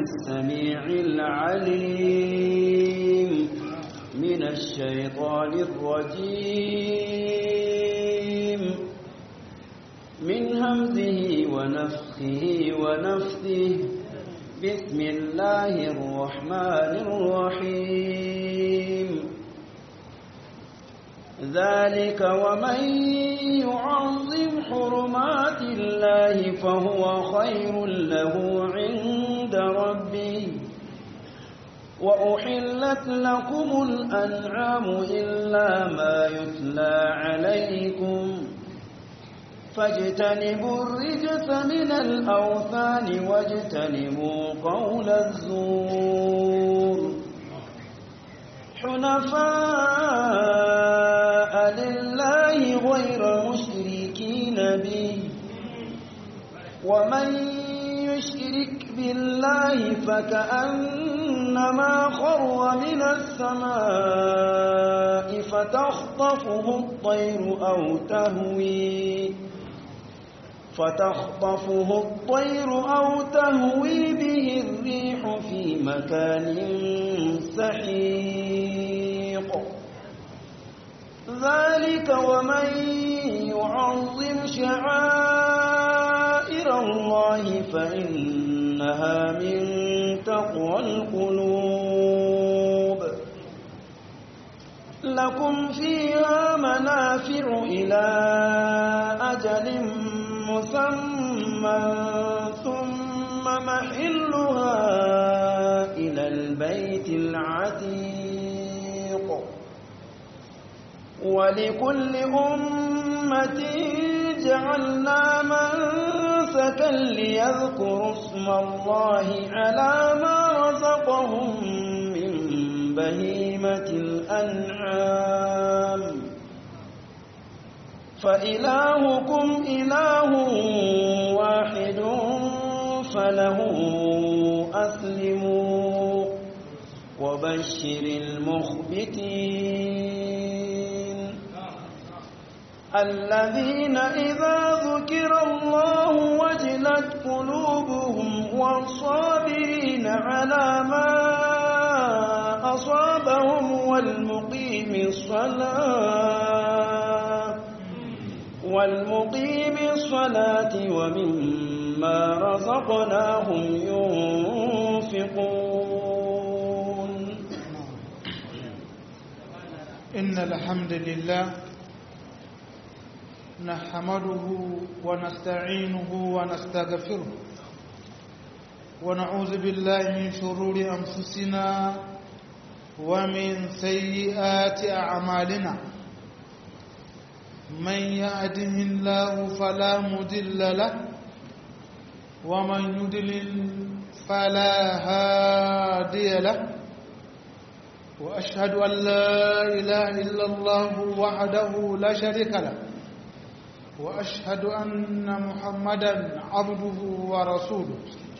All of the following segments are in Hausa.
السميع العليم من الشيطان الرجيم من همزه ونفخه ونفثه بسم الله الرحمن الرحيم ذلك ومن يعظم حرمات الله فهو خير له عند ربه وأحلت لكم الأنعام إلا ما يتلى عليكم فاجتنبوا الرجس من الأوثان واجتنبوا قول الزور حنفاء لله غير مشركين به ومن يشرك بالله فكأنما خر من السماء فتخطفه الطير أو تهوي فتخطفه الطير أو تهوي به الريح في مكان سحيق ذلك ومن يعظم شعائر الله فإنها من تقوى القلوب لكم فيها منافع إلى أجل مسمى ثم محلها إلى البيت العتيق ولكل أمة جعلنا منسكا ليذكروا اسم الله على ما رزقهم من بهيمة الأنعام فإلهكم إله واحد فله أسلموا وبشر المخبتين الذين إذا ذكر الله وجلت قلوبهم والصابرين على ما أصابهم والمقيم الصلاة والمقيم الصلاة ومما رزقناهم ينفقون إن الحمد لله نحمده ونستعينه ونستغفره ونعوذ بالله من شرور أنفسنا ومن سيئات أعمالنا من يهده الله فلا مضل له ومن يضلل فلا هادي له واشهد ان لا اله الا الله وحده لا شريك له واشهد ان محمدا عبده ورسوله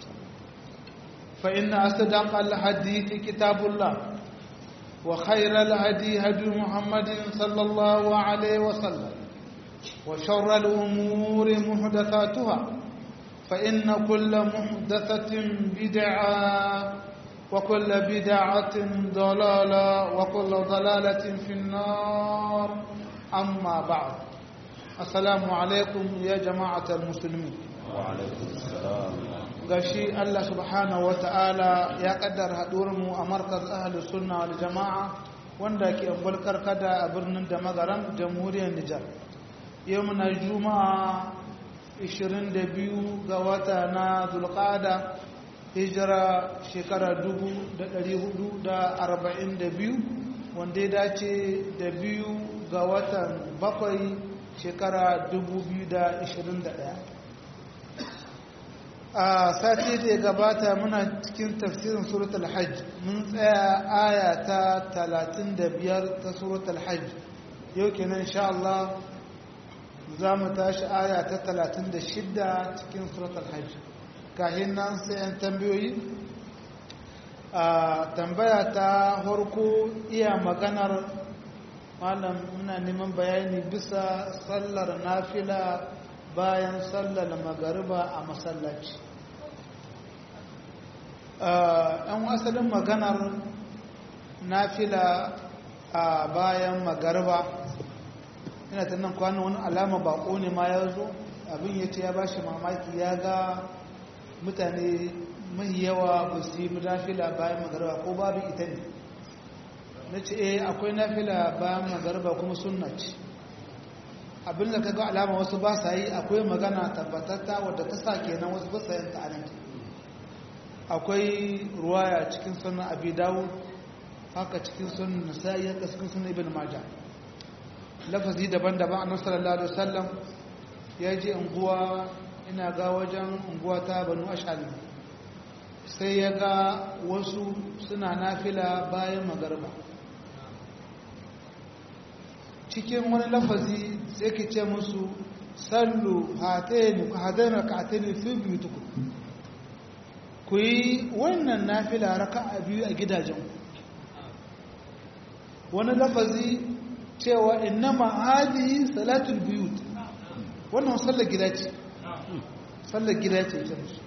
فان اصدق الحديث كتاب الله وخير الهدي هدي محمد صلى الله عليه وسلم وشر الأمور محدثاتها فإن كل محدثة بدعة وكل بدعة ضلالة وكل ضلالة في النار أما بعد السلام عليكم يا جماعة المسلمين وعليكم السلام gashi Allah subhanahu wata'ala ya kaddara mu a markaz ahli sunna wal jama'a wanda ke ambulkar kada a birnin da magaran jamhuriyar Nijar yau muna juma'a 22 ga wata na zulqada hijira shekara 1442 wanda ya dace da biyu ga watan bakwai shekara 2021 a sati da ya gabata muna cikin tafsirin suratul hajj mun tsaya aya ta 35 ta suratul hajj yau kenan insha Allah za mu tashi aya ta 36 cikin suratul hajj kahin nan sai yan tambayoyi a tambaya ta farko iya maganar malam muna neman bayani bisa sallar nafila bayan sallar magariba a masallaci ɗan asalin maganar nafila a bayan magarba ina ta nan kwanan wani alama bako ne ma ya zo abin ya ce ya ba shi mamaki ya ga mutane mai yawa ba su yi nafila bayan magarba ko babu ita ne na ce eh akwai nafila bayan magarba kuma sunna ce abin da kaga alama wasu ba sa yi akwai magana tabbatatta wadda ta sa kenan wasu ba sa yin ta'anan akwai ruwaya cikin sunan abi dawud haka cikin sunan nasa'i haka cikin sunan ibn majah lafazi daban-daban annabi sallallahu alaihi wasallam ya je unguwa ina ga wajen unguwa ta banu ashali sai ya ga wasu suna nafila bayan magarba cikin wani lafazi sai ke ce musu sallu hatayni ku hatayni ka hatayni fi biyutukum ku yi wannan nafila raka'a biyu a gidajen wani lafazi cewa innama hadihi salatul biyut wannan sallar gida ce sallar gida ce ita musu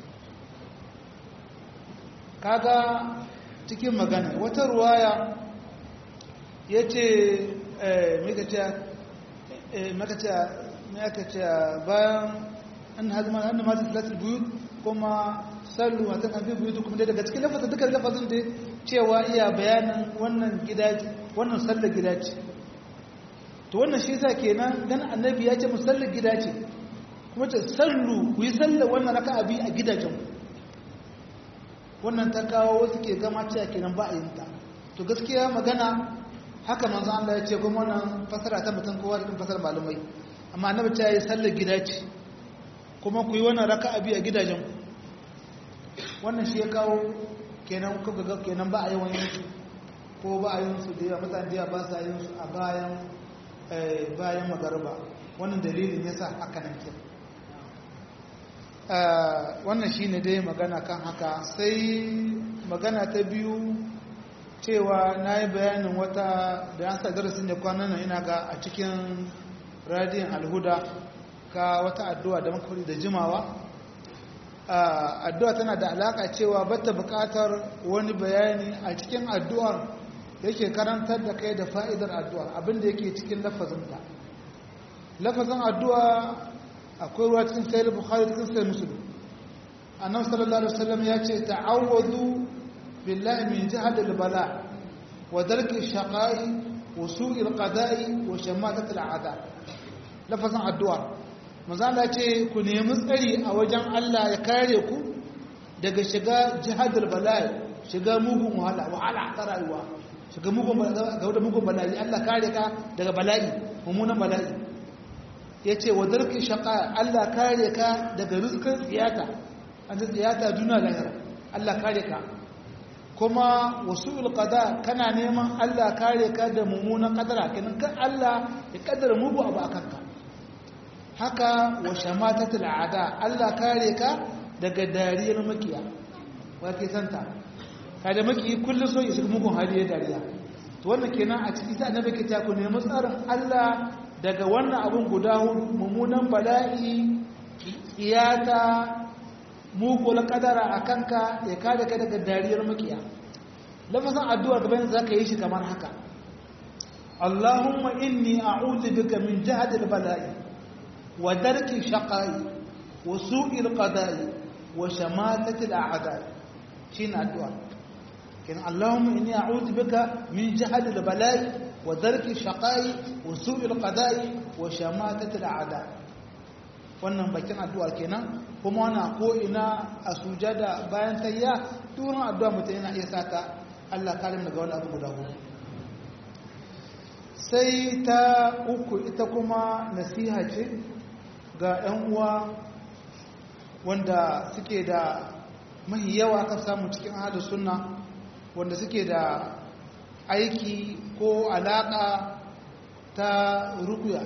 kaga cikin magana wata ruwaya ya ce makaciya bayan an hazima an mata salatul biyut kuma sallu a takan fi buyutu kuma daga cikin lafazin dukkan lafazin da cewa iya bayanin wannan gida wannan sallar gida ce to wannan shi yasa kenan dan annabi ya ce mu sallar gida ce kuma ce sallu ku yi sallar wannan raka'a bi a gidajen wannan ta kawo wasu ke gama cewa kenan ba a yin ta to gaskiya magana haka manzo Allah ya ce kuma wannan fasara ta mutum kowa da fasara malumai amma annabi ta yi sallar gida ce kuma ku yi wannan raka'a bi a gidajen ku wannan shi ya kawo kenan kuka ga kenan ba a yi wani su ko ba a yin su da yawa mutane da yawa ba sa yin su a bayan bayan magarba wannan dalilin yasa haka nan ke wannan shine dai magana kan haka sai magana ta biyu cewa na yi bayanin wata da yan sa darasin da kwanan nan ina ga a cikin radiyon alhuda ka wata addu'a da makari da jimawa addu'a tana da alaka cewa bata bukatar wani bayani a cikin addu'ar yake karantar da kai da fa'idar addu'ar abinda yake cikin lafazinta lafazin addu'a akwai ruwa cikin sayar bukhari cikin sayar musulun annabi sallallahu alaihi wasallam ya ce ta'awwadu billahi min jihadil bala wa darki shaqai wa su'il qada'i wa shamatatil a'da lafazin addu'a manzo Allah ce ku nemi tsari a wajen Allah ya kare ku daga shiga jihadul bala'i shiga mugun wahala wahala ta rayuwa shiga mugun ga da mugun bala'i Allah kare ka daga bala'i mummunan bala'i yace wa darki shaqa Allah kare ka daga rizqin tsiyata an tsiyata duniya lahira Allah kare ka kuma wasu'ul qada kana neman Allah kare ka da mummunan kadara kenan kan Allah ya kaddara mugu abu akan ka haka wa shamatatul aada Allah kare ka daga dariyar makiya wake santa kada maki kullum so ya shiga mugun hali ya dariya to wannan kenan a cikin sai annabi ke ta ku nemi tsarin Allah daga wannan abun guda hudu mummunan bala'i iyata mugul kadara akanka ya kada ka daga dariyar makiya lafazin addu'a gaban zaka yi shi kamar haka Allahumma inni a'udhu bika min jahdil bala'i wa darki shaqai wa su'il qada'i wa shamatati al'a'da'i shine addu'a kin Allahumma inni a'udhu bika min jahdil bala'i wa darki shaqai wa su'il qada'i wa shamatati al'a'da'i wannan bakin addu'a kenan kuma wana ko ina a sujada bayan tayya turan addu'a mutum yana iya saka Allah kalim daga wani abu guda hudu sai ta uku ita kuma nasiha ce ga 'yan uwa wanda suke da mahi yawa aka samu cikin ahalus sunna wanda suke da aiki ko alaka ta rukuya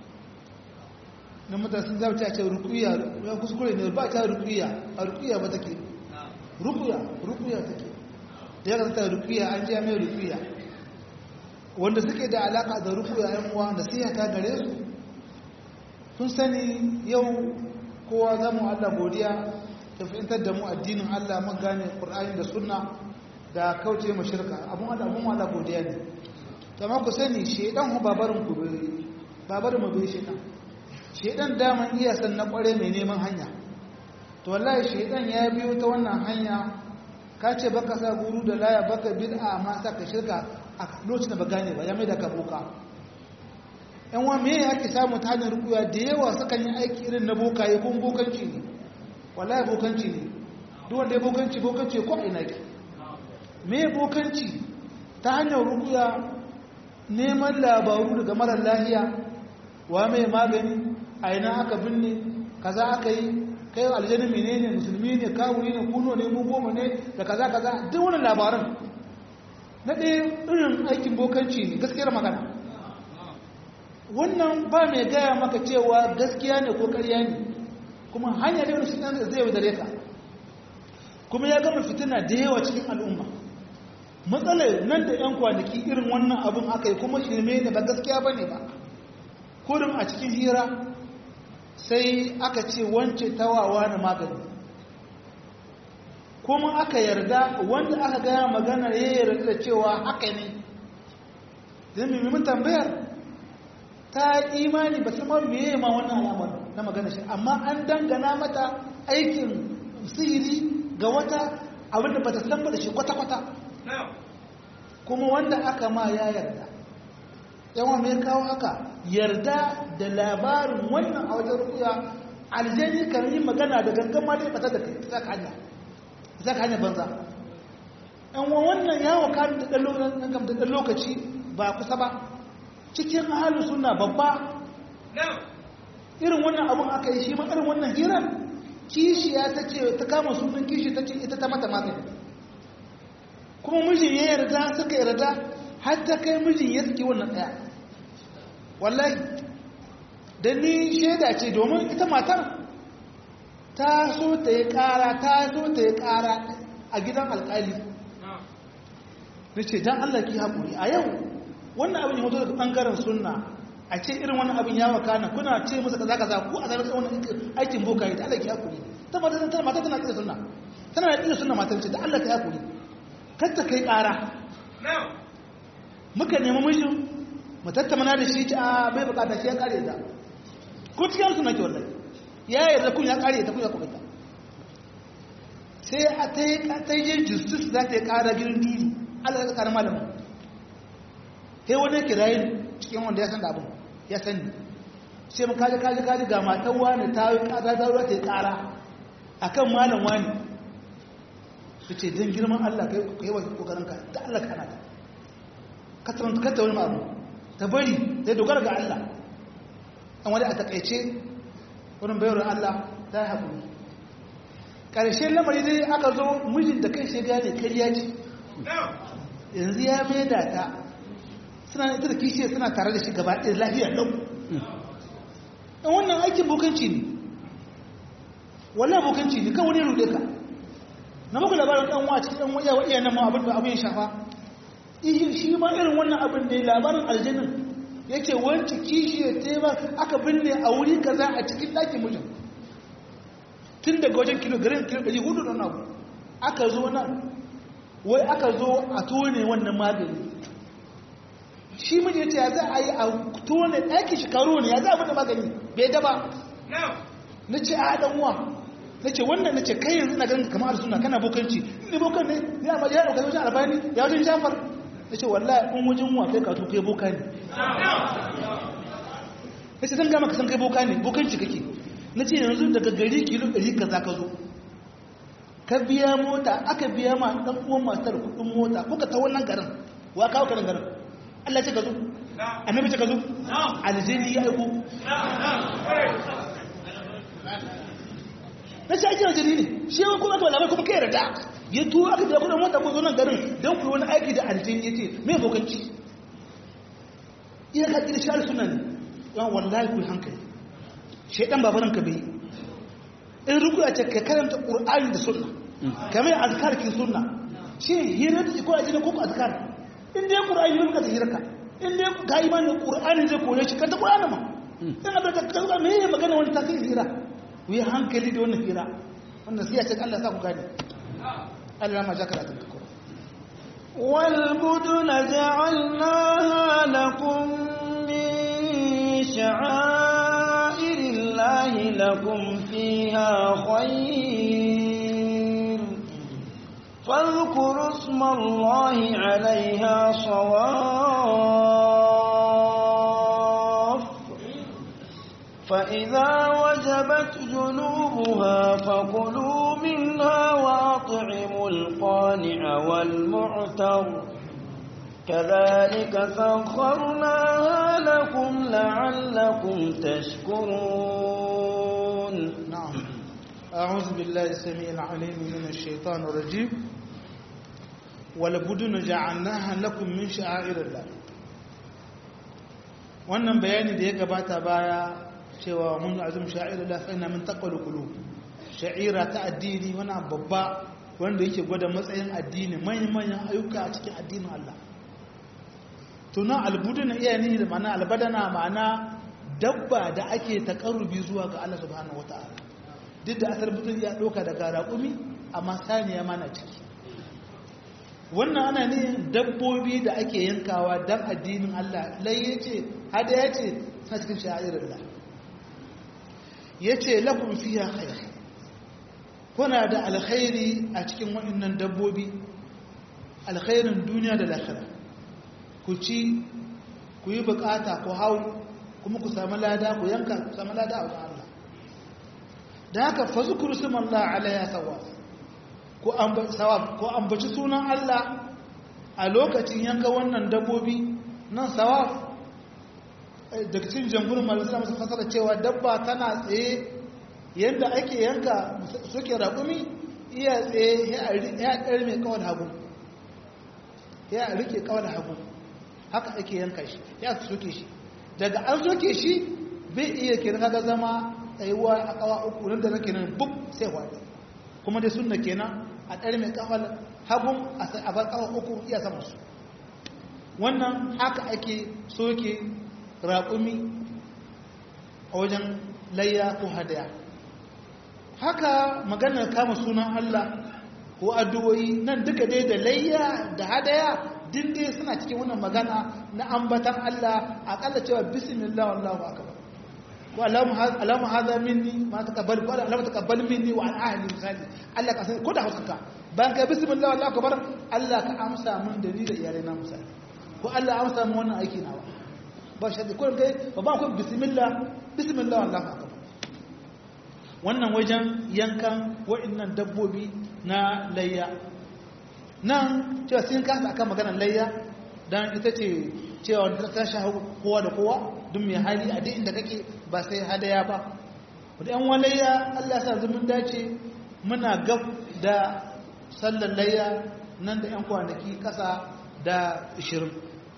na mutane sun zama ce rukuya ya kuskure ne ba ta rukuya a rukuya ba take rukuya rukuya take da ya kasanta rukuya an jiya mai rukuya wanda suke da alaka da rukuya yan uwa da siya ta gare su sun sani yau kowa zamu Allah godiya ta fahimtar da mu addinin Allah mun gane Qur'ani da sunna da kauce mu shirka abun Allah abun Allah godiya ne amma ku sani shedan hu babarin ku bai babarin mu bai shedan shedan daman iya san na kware mai neman hanya to wallahi shedan ya biyo ta wannan hanya ka ce baka sa guru da laya baka bid'a amma sa ka shirka a lokacin da ba gane ba ya mai da ka boka yan wa me ake samu ta hanyar rukuya da yawa sukan yi aiki irin na bokaye ko bokanci ne wallahi bokanci ne duk wanda ya bokanci bokanci ko ina ke me bokanci ta hanyar rukuya neman labaru daga marar lahiya wa mai magani a ina aka binne kaza aka yi kai aljanna menene musulmi ne kawuri ne kuno ne mu goma ne da kaza kaza duk wannan labaran na ɗaya irin aikin bokanci ne gaskiyar magana wannan ba mai gaya maka cewa gaskiya ne ko ƙarya ne kuma hanya ne wani fitina zai yaudare ka kuma ya gama fitina da yawa cikin al'umma matsalar nan da 'yan kwanaki irin wannan abin aka yi kuma shirme ne ba gaskiya ba ne ba kurin a cikin hira sai aka ce wance tawawa na magani kuma aka yarda wanda aka gaya magana ya yarda da cewa haka ne zai mimmin tambayar ta imani ba sama meye ma wannan alamar na magana shi amma an dangana mata aikin sihiri ga wata abinda ba ta san ba da shi kwata-kwata kuma wanda aka ma ya yarda yawan mai kawo haka yarda da labarin wannan a wajen rukuya aljani kan yi magana da gangan ma dai bata da kai ta ka hanya za ka hanya banza yan wannan yawon kan da ɗan lokaci ba kusa ba cikin ahalin suna babba irin wannan abun aka yi shi ma irin wannan hirar kishiya ta ce ta kama sunan kishi ta ce ita ta mata magani kuma mijin ya yarda suka yarda har ta kai mijin ya suke wannan ɗaya wallahi da ni shaida ce domin ita matar ta so ta yi ƙara ta so ta yi ƙara a gidan alƙali na ce don allah ki haƙuri a yau wannan abin ya mutu daga ɓangaren sunna a ce irin wannan abin ya wakana kuna ce musu kaza kaza ko a zarar wannan aikin boka yi ta allah ki haƙuri ta mata tana mata tana ƙira sunna tana da ƙira sunna matar ce da allah ta haƙuri kar ta kai ƙara muka nemi mijin mu tattamana da shi ci a bai bukata shi ya kare ta ko cikin suna ke wallahi ya yarda kun ya kare ta kun ya kuma ta sai a ta yi ta yi justice za ta yi kara girin duri Allah ya kara malamin sai wani kirayin cikin wanda ya san da abin ya sani sai mun kaji kaji kaji ga matan wani ta yi kara ta ruwa ta yi kara akan malam wani su ce don girman Allah ka yi wa kokarinka da Allah ka ana ta katta wani abu ta bari zai dogara ga Allah an wani a takaice wurin bayar Allah ta yi haƙuri ƙarshen lamari dai aka zo mijin da kai shiga ne kariya ce yanzu ya maida ta suna ita da kishiyar suna tare da shi gaba ɗaya lafiyar ɗau ɗan wannan aikin bokanci ne wannan bokanci ne kan wani rude ka na muku labarin ɗan wa cikin ɗan wa iya nan ma abin da abin ya shafa shi ma irin wannan abin da ya labarin aljanin ya ce wancan kishi ya tema aka binne a wuri kaza a cikin ɗakin mutum tun daga wajen kilo garin kilo ɗari hudu don abu aka zo nan wai aka zo a tone wannan magani shi miji ya ce ya za a yi a tone ɗakin shekaru ne ya za a bada magani bai daba na ce a ɗan uwa na ce wannan na ce kai yanzu na ganin kamar suna kana bokanci ne bokan ne ya ma ya ɗauka wajen albani ya wajen jafar na ce wallahi in wajen wa kai kato kai boka ne ya ce zan gama ka san kai boka ne bokanci kake na ce yanzu daga gari kilo ɗari ka za ka zo ka biya mota aka biya ma ɗan uwan matar kuɗin mota kuka ta wannan garin wa kawo karin garin Allah ce ka zo annabi ce ka zo aljini ya aiko na ce ajiyar jini ne shi yawan kuma aka labai kuma kai yarda ya tuwo aka biya kudin mota ko zo nan garin don ku wani aiki da aljini ya ce mai bokanci iya ka ƙira shari'a suna ne yawan wallahi ku hankali shaidan babaran ka bai in ruku a ce ka karanta ƙur'ani da sunna kamar azkar kin sunna shi hira da ko ajina ko azkar in dai ƙur'ani ne ka hira ka in dai ka imani ƙur'ani zai kore shi ka ta ƙur'ani ma in abin da ka zuwa me magana wani tasiri hira ku yi hankali da wannan hira wannan siya ce Allah sa ku gane Allah ma ja karatun ka kuma والبدن جعلناها لكم من شعائر الله لكم فيها خير فاذكروا اسم الله عليها صواف فإذا وجبت جنوبها فكلوا منها وأطعموا القانع والمعتر كذلك سخرناها لكم لعلكم تشكرون نعم أعوذ بالله السميع العليم من الشيطان الرجيم والبدن جعلناها لكم من شعائر الله wannan bayani da ya gabata baya cewa mun azum sha'irullah fa inna min taqwal qulub sha'ira ta addini wannan babba wanda yake gwada matsayin addini manyan manyan ayyuka a cikin addinin Allah to nan albudun iya ni da ma'ana albadana ma'ana dabba da ake takarrubi zuwa ga Allah subhanahu wataala duk da asar mutum ya ɗauka daga raƙumi amma saniya mana ciki wannan ana ne dabbobi da ake yankawa don addinin Allah lai ya ce hada ya ce suna cikin sha'irar da ya ce lafin fiya khair kuna da alkhairi a cikin waɗannan dabbobi alkhairin duniya da lahira ku ci ku yi bukata ku hau kuma ku sami lada ku yanka ku sami lada a wajen Allah da haka fazukuru suman Allah alaiya sawa ko ambaci sunan Allah a lokacin yanka wannan dabbobi nan sawaf daga cikin jamhurin malisar masu fasara cewa dabba tana tsaye yadda ake yanka suke raƙumi iya tsaye ya ɗari mai kawar hagu ya rike kawar hagu haka ake yanka shi ya soke shi daga an soke shi bai iya kenan kaga zama tsayuwa a kawa uku nan da nake nan buk sai wani kuma dai sunna kenan a ɗari mai kawar hagun a bar kawa uku iya sama su wannan haka ake soke raƙumi a wajen layya ko hadaya haka maganar kama sunan Allah ko addu'o'i nan duka dai da layya da hadaya din dai suna cikin wannan magana na ambatan Allah akalla cewa bismillah wallahu akbar ko alamu hadha minni ma taqabbal ko alamu taqabbal minni wa an ahli misali Allah ka san ko da hausa bayan ka bismillah wallahu akbar Allah ka amsa mun da ni da iyalai na misali ko Allah amsa mun wannan aiki nawa ba shi ko kai ba ba ku bismillah bismillah wallahu akbar wannan wajen yankan wa'annan dabbobi na layya nan cewa sun kasa akan maganar layya don ita ce cewa ta shahu kowa da kowa duk mai hali a duk inda kake ba sai hadaya ba wadda yan walayya allah sa zumun dace muna gab da sallar layya nan da yan kwanaki kasa da 20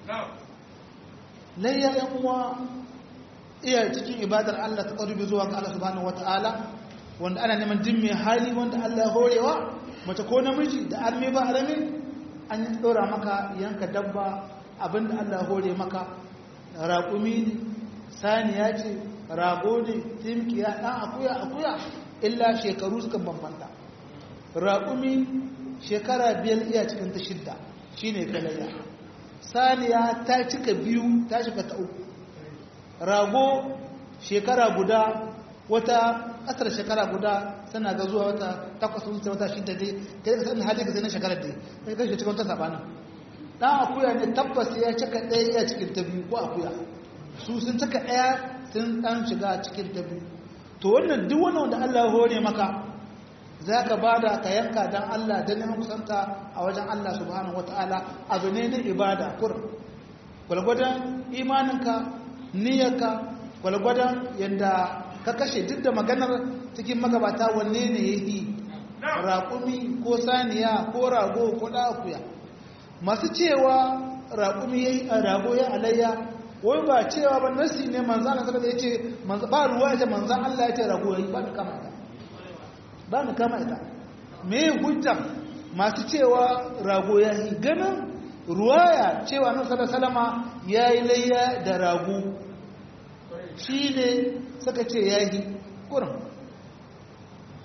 layya yan uwa iya cikin ibadar allah ta ƙarubi zuwa ga allah subhanahu wata'ala wanda ana neman jin mai hali wanda allah ya horewa mace ko namiji da arme ba arame an yi tsora maka yanka dabba abinda Allah hore maka raƙumi ne saniya ce rago ne timkiya ɗan akuya akuya illa shekaru suka bambanta raƙumi shekara biyar iya cikin ta shidda shi ne kalayya saniya ta cika biyu ta shiga ta uku rago shekara guda wata asar shekara guda tana ga zuwa wata takwas wuce wata shida dai kai ka sanin hali ka sai na shekarar dai kai ka cikin wata sabanin dan akuya ne tabbas ya cika ɗaya ya cikin ta biyu ko akuya su sun cika ɗaya sun dan shiga cikin ta biyu to wannan duk wannan wanda Allah ya hore maka za ka bada ka yanka dan Allah dan neman kusanta a wajen Allah subhanahu wataala abu ne na ibada kur gwalgwadon imaninka niyyarka gwalgwadon yadda ka kashe duk da maganar cikin magabata wanne ne ya yi raƙumi ko saniya ko rago ko ɗakuya masu cewa raƙumi ya yi a rago ya alayya wai ba cewa ba nasi ne manzan Allah ya ce ba ruwa ya ce manzan Allah ya ce rago ya yi ba da kama ita ba da kama ita me hujja masu cewa rago ya yi ganin ruwaya cewa nan salama ya yi layya da rago shi ne suka ce ya yi kurin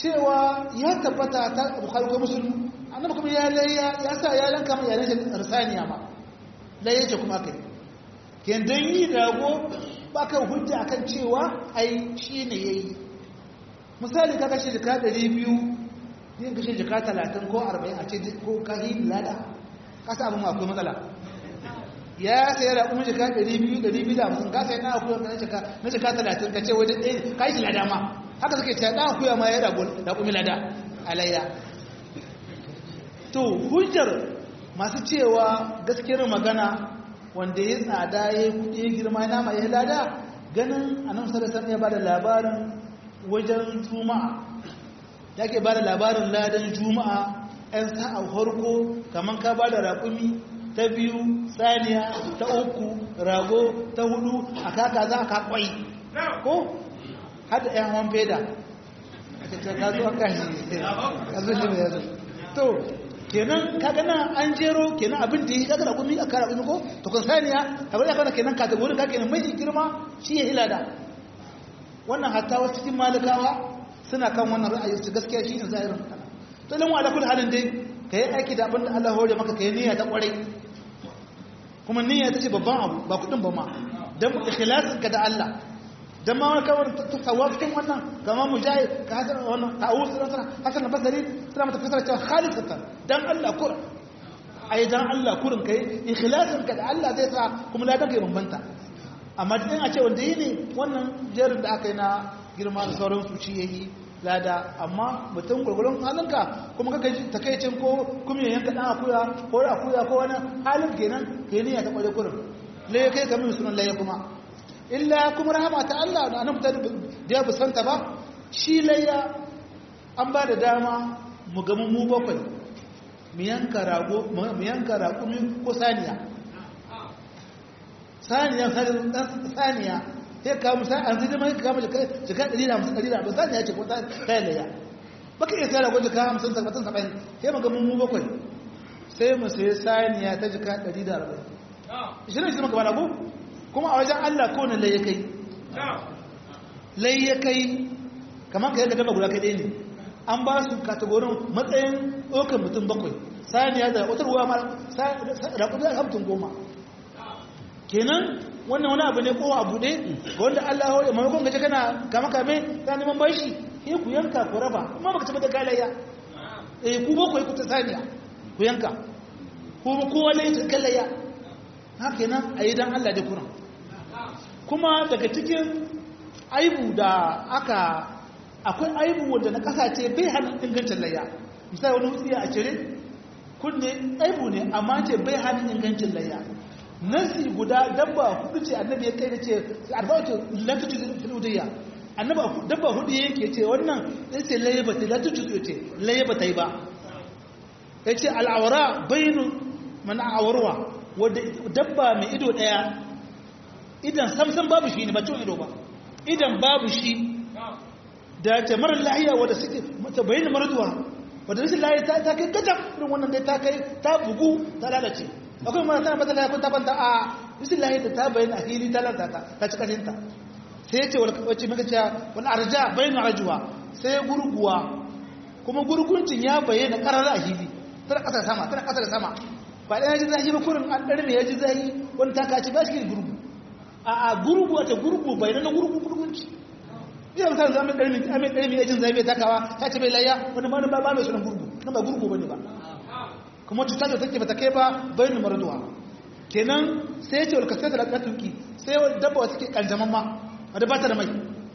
cewa ya tabbata ta bukhari ko muslim annabi kuma ya layya ya sa ya lanka mai yaran shi arsaniya ma layya ce kuma kai ken dan yi rago baka hujja akan cewa ai shine yayi misali ka kashe jika 200 yin kashe jika 30 ko 40 a ce ko kahi lada ka sa abin akwai matsala ya sai da kuma jika 200 250 ka sai na akwai na jika na jika 30 ka ce wai dai kai shi lada ma haka suke cewa dan akuya ma ya rago da kuma lada alayya to hujjar masu cewa gaskiyar magana wanda ya tsada ya yi kudi ya girma ya nama ya lada ganin annabi sallallahu alaihi ya bada labarin wajen juma'a yake bada labarin ladan juma'a ɗan sa'a farko kaman ka bada raƙumi ta biyu saniya ta uku rago ta hudu a kaka za ka kwai ko hada ɗan hawan feda ka zo ka shi ka zo shi mai yazo to kenan kaga nan an jero kenan abin da yi kaga da gumi a kara gumi ko to kun saniya abin da kana kenan kategorin ka kenan mai girma shi ya hilada wannan hatta wasu cikin malikawa suna kan wannan ra'ayi su gaskiya shi ne zahirin kana to lan wa ala kulli halin dai kai aiki da abin da Allah hore maka kai niyya ta kwarai kuma niyya ta ce babban abu ba kudin ba ma dan ikhlasin ka da Allah dan ma kawai tawafin wannan kama mujahid ka hasan wannan ta'awus sana hasan al-basri suna mata fasara cewa khalisatan dan Allah kur ai dan Allah kurin kai ikhlasin ka da Allah zai sa kuma ladan kai bambanta amma din a ce wanda yi ne wannan jerin da aka yi na girma da sauran su shi yayi lada amma mutum gurgurun halinka kuma kaka takaicin ko kuma yayin ka dan akuya ko akuya ko wani halin kenan kai ne ya ta kware kurin lai kai kamar sunan lai kuma illa kuma rahama ta Allah da annabi ta da ya busanta ba shi layya an ba da dama mu ga mu bakwai mu yanka rago mu yanka raƙumi ko saniya saniya saniya sai ka mu sai an zai mai ka mu jika jika 150 150 saniya ce ko ta kai layya baka iya sai rago jika 50 70 70 sai mu ga mu bakwai sai mu sai saniya ta jika 140 shi ne shi maka ba rago kuma a wajen Allah ko na laye kai laye kai kamar ka yanka daba guda kai ne an ba su katagorin matsayin ɗaukar mutum bakwai saniya da wata ruwa mara raƙudu da hamtin goma kenan wannan wani abu ne ko a buɗe ga wanda Allah ya maimakon gaje kana kama kame ta neman bashi sai ku yanka ku raba kuma baka taɓa da kalayya eh ku bakwai ku ta saniya ku yanka ko kowa ne ta kalayya haka kenan a yi don Allah da kuran kuma daga cikin aibu da aka akwai aibu wanda na kasa ce bai hannun ingancin layya misali wani wutsiya a cire kunne aibu ne amma ce bai hannun ingancin layya nasi guda dabba hudu ce annabi ya kai da ce arba'atu latutu filudiyya annaba dabba hudu yake ce wannan ya ce layya ba ta latutu ce layya ba ta yi ba ya ce al'awara bayinu mana awarwa wadda dabba mai ido daya idan samsan babu shi ne ba ciwon ido ba idan babu shi da ta marar lahiya wadda suke mata bayyana maratuwa wadda rashin lahiya ta ta kai gajab irin wannan dai ta kai ta bugu ta lalace akwai mara tana bata lahiya ko ta banta a rashin lahiya da ta bayyana a hili ta lalata ta ci kashinta sai ya ce wacce maka cewa wani arja bayyana rajuwa sai gurguwa kuma gurguncin ya bayyana karar a hili tana kasar sama tana kasar sama ba ɗaya ji zahi ba kurin an ɗarme ya ji zahi wani ta kaci ba shi gurgu a a gurgu wata gurgu bai na gurgu gurgunci iya misali zama ɗarmi amin ɗarmi ya jin zahi bai takawa ta ce bai layya wani ma ba mai sunan gurgu na ba gurgu ba ne ba kuma cuta da take bata kai ba bai ni maraduwa kenan sai ce wal kasata da tuki sai dabba wata ke kanjaman ma wadda ba ta da mai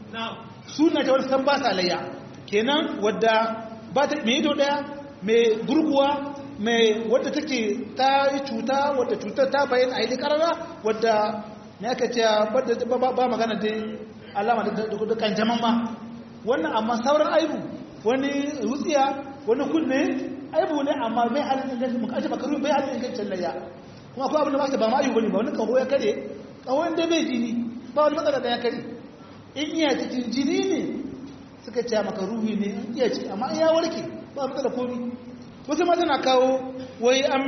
suna ta wani san ba sa layya kenan wadda ba ta mai ido ɗaya mai gurguwa mai wadda take ta yi cuta wadda cutar ta bayyana a yi karara wadda ne aka ce ba magana dai alama da kanjaman ma wannan amma sauran aibu wani rutsiya wani kunne aibu ne amma bai halin ingancin muka ajiye makaru bai halin ingancin layya kuma akwai abin da ba ba ma aibu ne ba wani kaho ya kare kaho inda bai jini ba wani matsala da ya kare in iya cikin jini ne suka ce makaruhi ne in iya ci amma in ya warke ba matsala komi wasu mata na kawo wai an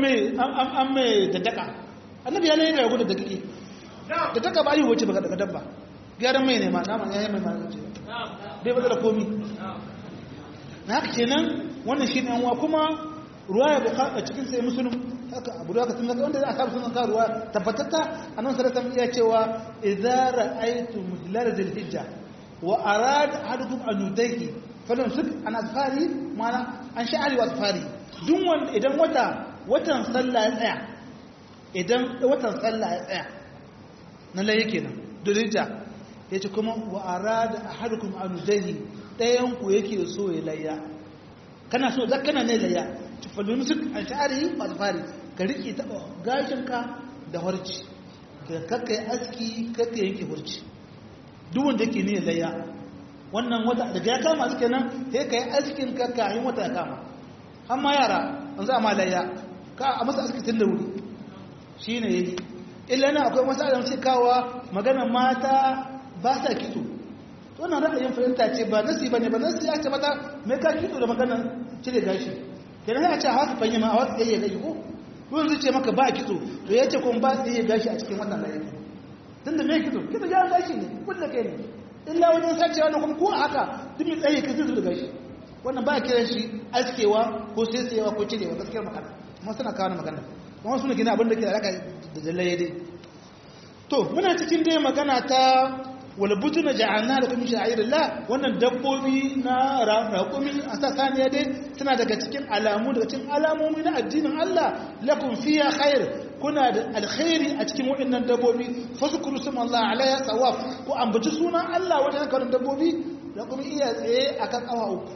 mai da daka annabi ya laifin ragu da dakiki da daka ba yi wace baka daga dabba gyaran mai ne ma naman ya yi mai ma ce bai bada da komi na haka kenan wannan shi ne uwa kuma ruwa ya buka a cikin sai musulun haka abu da haka sun ga wanda za a samu sunan ka ruwa tabbatatta a nan sarrafa iya cewa idza ra'aytu mudlar dhil hijja wa arada ahadukum an yudayki falan suk an asfari mana an sha'ari wa asfari duk wanda idan wata watan sallah ya tsaya idan watan sallah ya tsaya na laye kenan dulija ya ce kuma wa arada ahadukum an yudayhi dayan ku yake so ya layya kana so zaka kana ne layya tufallu nusuk an sha'ari wa asfari ka riƙe taɓa gashinka da harci ka kakkai aski kakkai yanke harci duk wanda ke ne layya wannan wata daga ya kama suke nan sai ka yi askin ka kayan wata ya kama har ma yara an za a ma layya ka a masa aski tun da wuri shi ne ya yi illa na akwai masu adam ce kawa magana mata ba sa kitso wannan ra'ayin fahimta ce ba nasi ba ne ba nasi ya ce mata mai ka kitso da maganar cire gashi kenan ya ce a haka fahimta ma a wasu ɗaya gashi ko ruwan zai ce maka ba kitso to ya ce kuma ba su iya gashi a cikin wannan layin tun da mai kitso kitso ya gashi ne kulle kai ne illa wajen sace wannan kuma ko haka duk mai tsaye ka zai da gashi wannan ba kiran shi askewa ko saisayewa ko cirewa gaskiyar magana kuma suna kawo magana kuma suna gina abin da ke da alaka da jallaye dai to muna cikin dai magana ta wala butuna ja'alna lakum min sha'irillah wannan dabbobi na raƙumi a sa saniya dai suna daga cikin alamu daga cikin alamomi na addinin Allah lakum fiya khair kuna da alkhairi a cikin waɗannan dabbobi fazkuru sum Allah alayya sawaf ko ambaci sunan Allah wajen karin dabbobi da kuma iya tsaye akan awa uku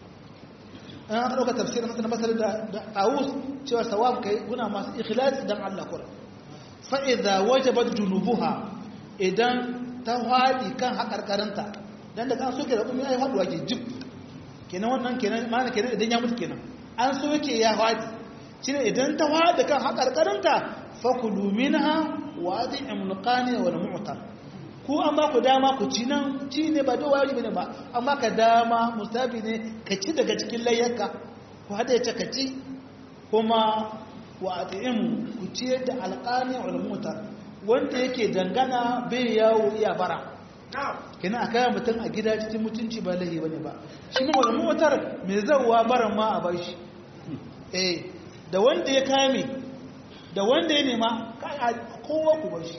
an aka dauka tafsirin masana basar da tawus cewa sawaf kai kuna masu ikhlasi dan Allah kura fa idza wajabat junubuha idan ta haɗi kan haƙarƙarinta don da kan soke da kuma ya yi haɗuwa ke jib kenan wannan kenan mana kenan idan ya mutu kenan an soke ya haɗi shi ne idan ta haɗi kan haƙarƙarinta fakulu minha wa ati imulqani wal mu'tar ku an ba ku dama ku ci nan ci ne ba da wari bane ba amma ka dama musabi ne ka ci daga cikin layyarka ku hada ya ka ci kuma wa ati ku ciyar da alqani wal mu'tar wanda yake dangana bai yawo iya bara kina a kayan mutum a gida cikin mutunci ba lahi bane ba shi ne wani motar mai zauwa baran ma a bashi eh da wanda ya kame da wanda ya nema kowa ku bashi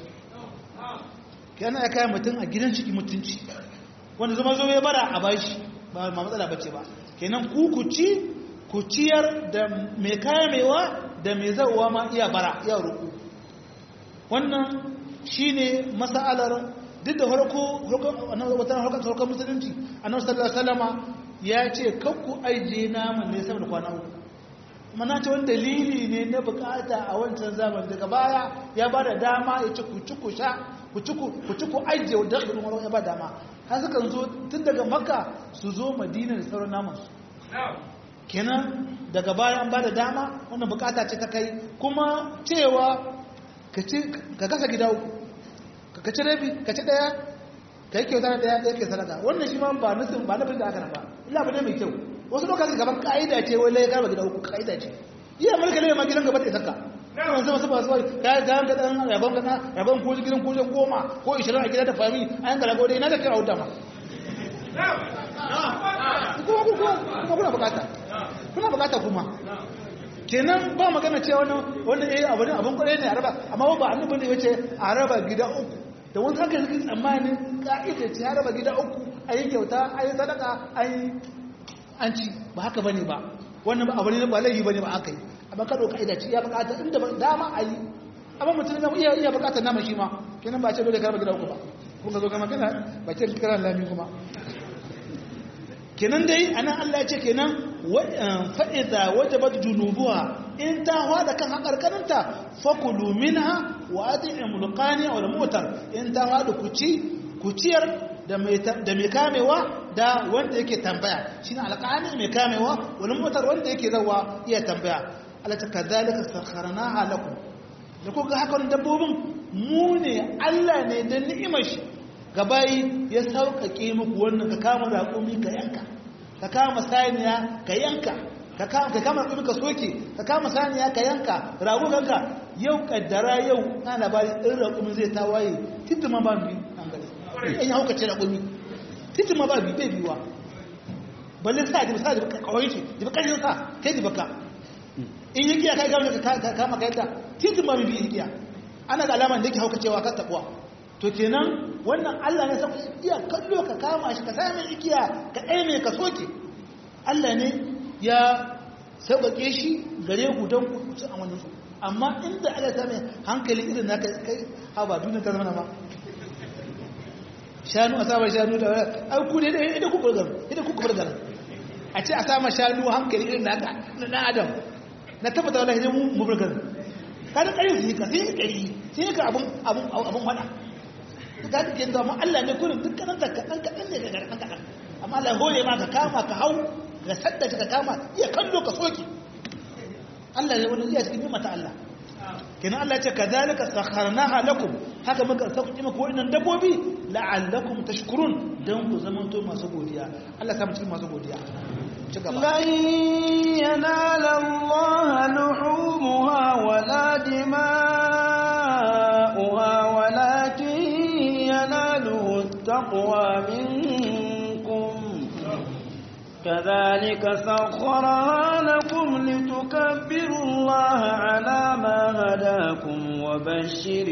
kina a kayan mutum a gidan cikin mutunci wanda zama zo ya bara a bashi ba ma matsala bace ba kenan ku ku ci ku ciyar da mai kamewa da mai zauwa ma iya bara iya ruku wannan shi ne masa'alar duk da harko watan harkar musulunci a nan sallar salama ya ce kakku aije naman ne sama da kwana uku mana ce wani dalili ne na bukata a wancan zaman daga baya ya ba da dama ya ce ku ci ku sha ku ci ku aije wadda ɗin wani ya ba dama har sukan zo tun daga makka su zo madina da sauran namansu kenan daga baya an ba da dama wannan bukata ce ta kai kuma cewa ka kasa gida uku ka ci rabi ka ci daya ka yi kyauta na daya ɗaya ke sadaka wannan shi ma ba nufin ba nufin da aka nan ba illa ba ne mai kyau wasu lokacin gaban ka'ida ce wai lai karba gida uku ka'ida ce iya mulka ne ma gidan gaba da isaka kan zama su ba su ka ga ga dan rabon ga rabon ko gidan ko goma ko 20 a gida da fami an ga rago dai na da kira wuta ma kuma kuma kuna bukata kuna bukata kuma kenan ba magana cewa wannan wannan eh abu ne abun kwarai ne a raba amma ba annabi ne yace a raba gida uku da wani haka yake tsammanin ka'ida ce a raba gida uku ayi kyauta ayi sadaka ayi an ci ba haka bane ba wannan abu ne ba laifi bane ba aka yi amma ka doka ka'ida ce ya bukata inda ba dama ayi amma mutum ne iya iya bukatar nama shi ma kenan ba ce dole ka raba gida uku ba kun ga zo ga magana ba ce kiran lami kuma kenan dai anan Allah ya ce kenan fa'iza wajabat junubuha in ta hada kan hakarkarinta fakulu minha wa at'im luqani wal mutar in ta hada kuci kuciyar da mai da mai kamewa da wanda yake tambaya shine alqani mai kamewa wal mutar wanda yake zawa iya tambaya Allah ta kadhalika sakharnaha lakum da kuka hakan dabbobin mu ne Allah ne da ni'imar shi gabayi ya sauƙaƙe muku wannan ka kama raƙumi ka yanka ka kama saniya ka yanka ka kama raƙumi ka soke ka kama saniya ka yanka rago kanka yau kaddara yau na labari ɗin raƙumi zai tawaye titin ma ba bi an gari in ya hauka ce raƙumi titin ma ba bi bai biwa balle sa da sa da kawai ce da kashin sa kai da baka in yi kiya kai gama ka kama kai da titin ma bi kiya ana ga alaman da yake hauka cewa ka tabuwa to kenan wannan Allah ne sai iya kallo ka kama shi ka sai mai ikiya ka aime ka soke Allah ne ya sauƙaƙe shi gare ku don ku ci a wannan su amma inda Allah ta mai hankali irin naka kai ha ba duniya ta zama ma shanu a samar shanu da ai ku ne idan ku burgar idan ku burgar a ce a samar shanu hankali irin naka na dan adam na tabbata wallahi ne mu burgar kada kare su ka sai kai sai ka abun abun abun fada ka ga kin da mu Allah ne kullum dukkan da kadan kadan ne daga kan kadan amma Allah hore ma ka kama ka hau ka sadda ka kama iya kallo ka soki Allah ne wani iya cikin mata Allah kenan Allah ce kadhalika sakharnaha lakum haka muka sauki muku wannan dabbobi la'allakum tashkurun dan ku zamanto masu godiya Allah ta mutum masu godiya ci gaba lan yanala Allah luhumuha wala dima'uha walakin yanaluhu taqwa minkum كذلك سخرها لكم لتكبروا الله على ما هداكم وبشر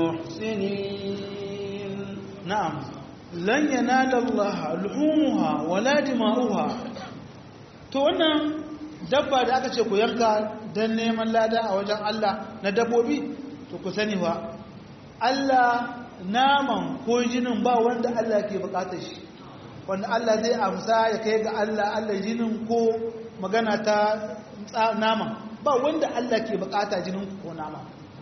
المحسنين نعم لن ينال الله لحومها ولا دماؤها to wannan dabba da aka ce ku yanka don neman lada a wajen Allah na dabbobi to ku sani ba Allah naman ko jinin ba wanda Allah ke bukatar shi wanda Allah zai amsa ya kai ga Allah Allah jinin ko magana ta nama ba wanda Allah ke bukata jinin ko nama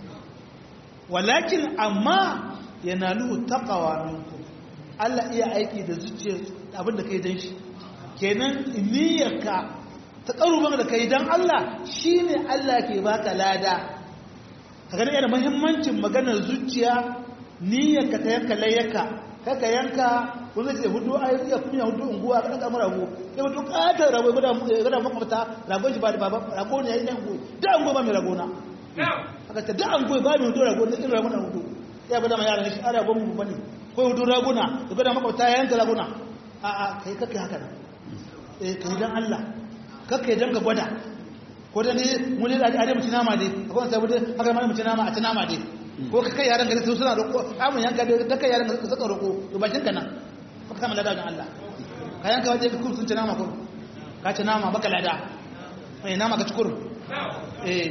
walakin amma yanalu taqwa minkum Allah iya aiki da zuciyar abin da kai dan shi kenan niyyarka ta karuban da kai dan Allah shine Allah ke baka lada kaga yana muhimmancin maganar zuciya niyyarka ta yanka layyaka kaka yanka wanda ce hudu a iya kunya hudu unguwa kan kamar rago ya hudu katar rago gada gada makwabta rago shi ba da baba rago ne yayin dango da ango ba mai rago na aka ta da ango ba mai hudu rago ne irin rago na hudu ya bada ma yaran shi a rago mu bane ko hudu raguna da gada makwabta yayin ta raguna a a kai kake haka nan eh kai dan Allah kake dan ka gwada ko da ne mu ne da a mu ci nama dai akwai sai mu haka ma mu ci nama a ci nama dai ko ka kai yaran gari su suna roƙo amun yanka da kai yaran gari suka roƙo to bakin ka nan ka kama lada ga Allah ka yanka waje ka kursun ci nama kurun ka ci nama baka lada eh nama ka ci kurun eh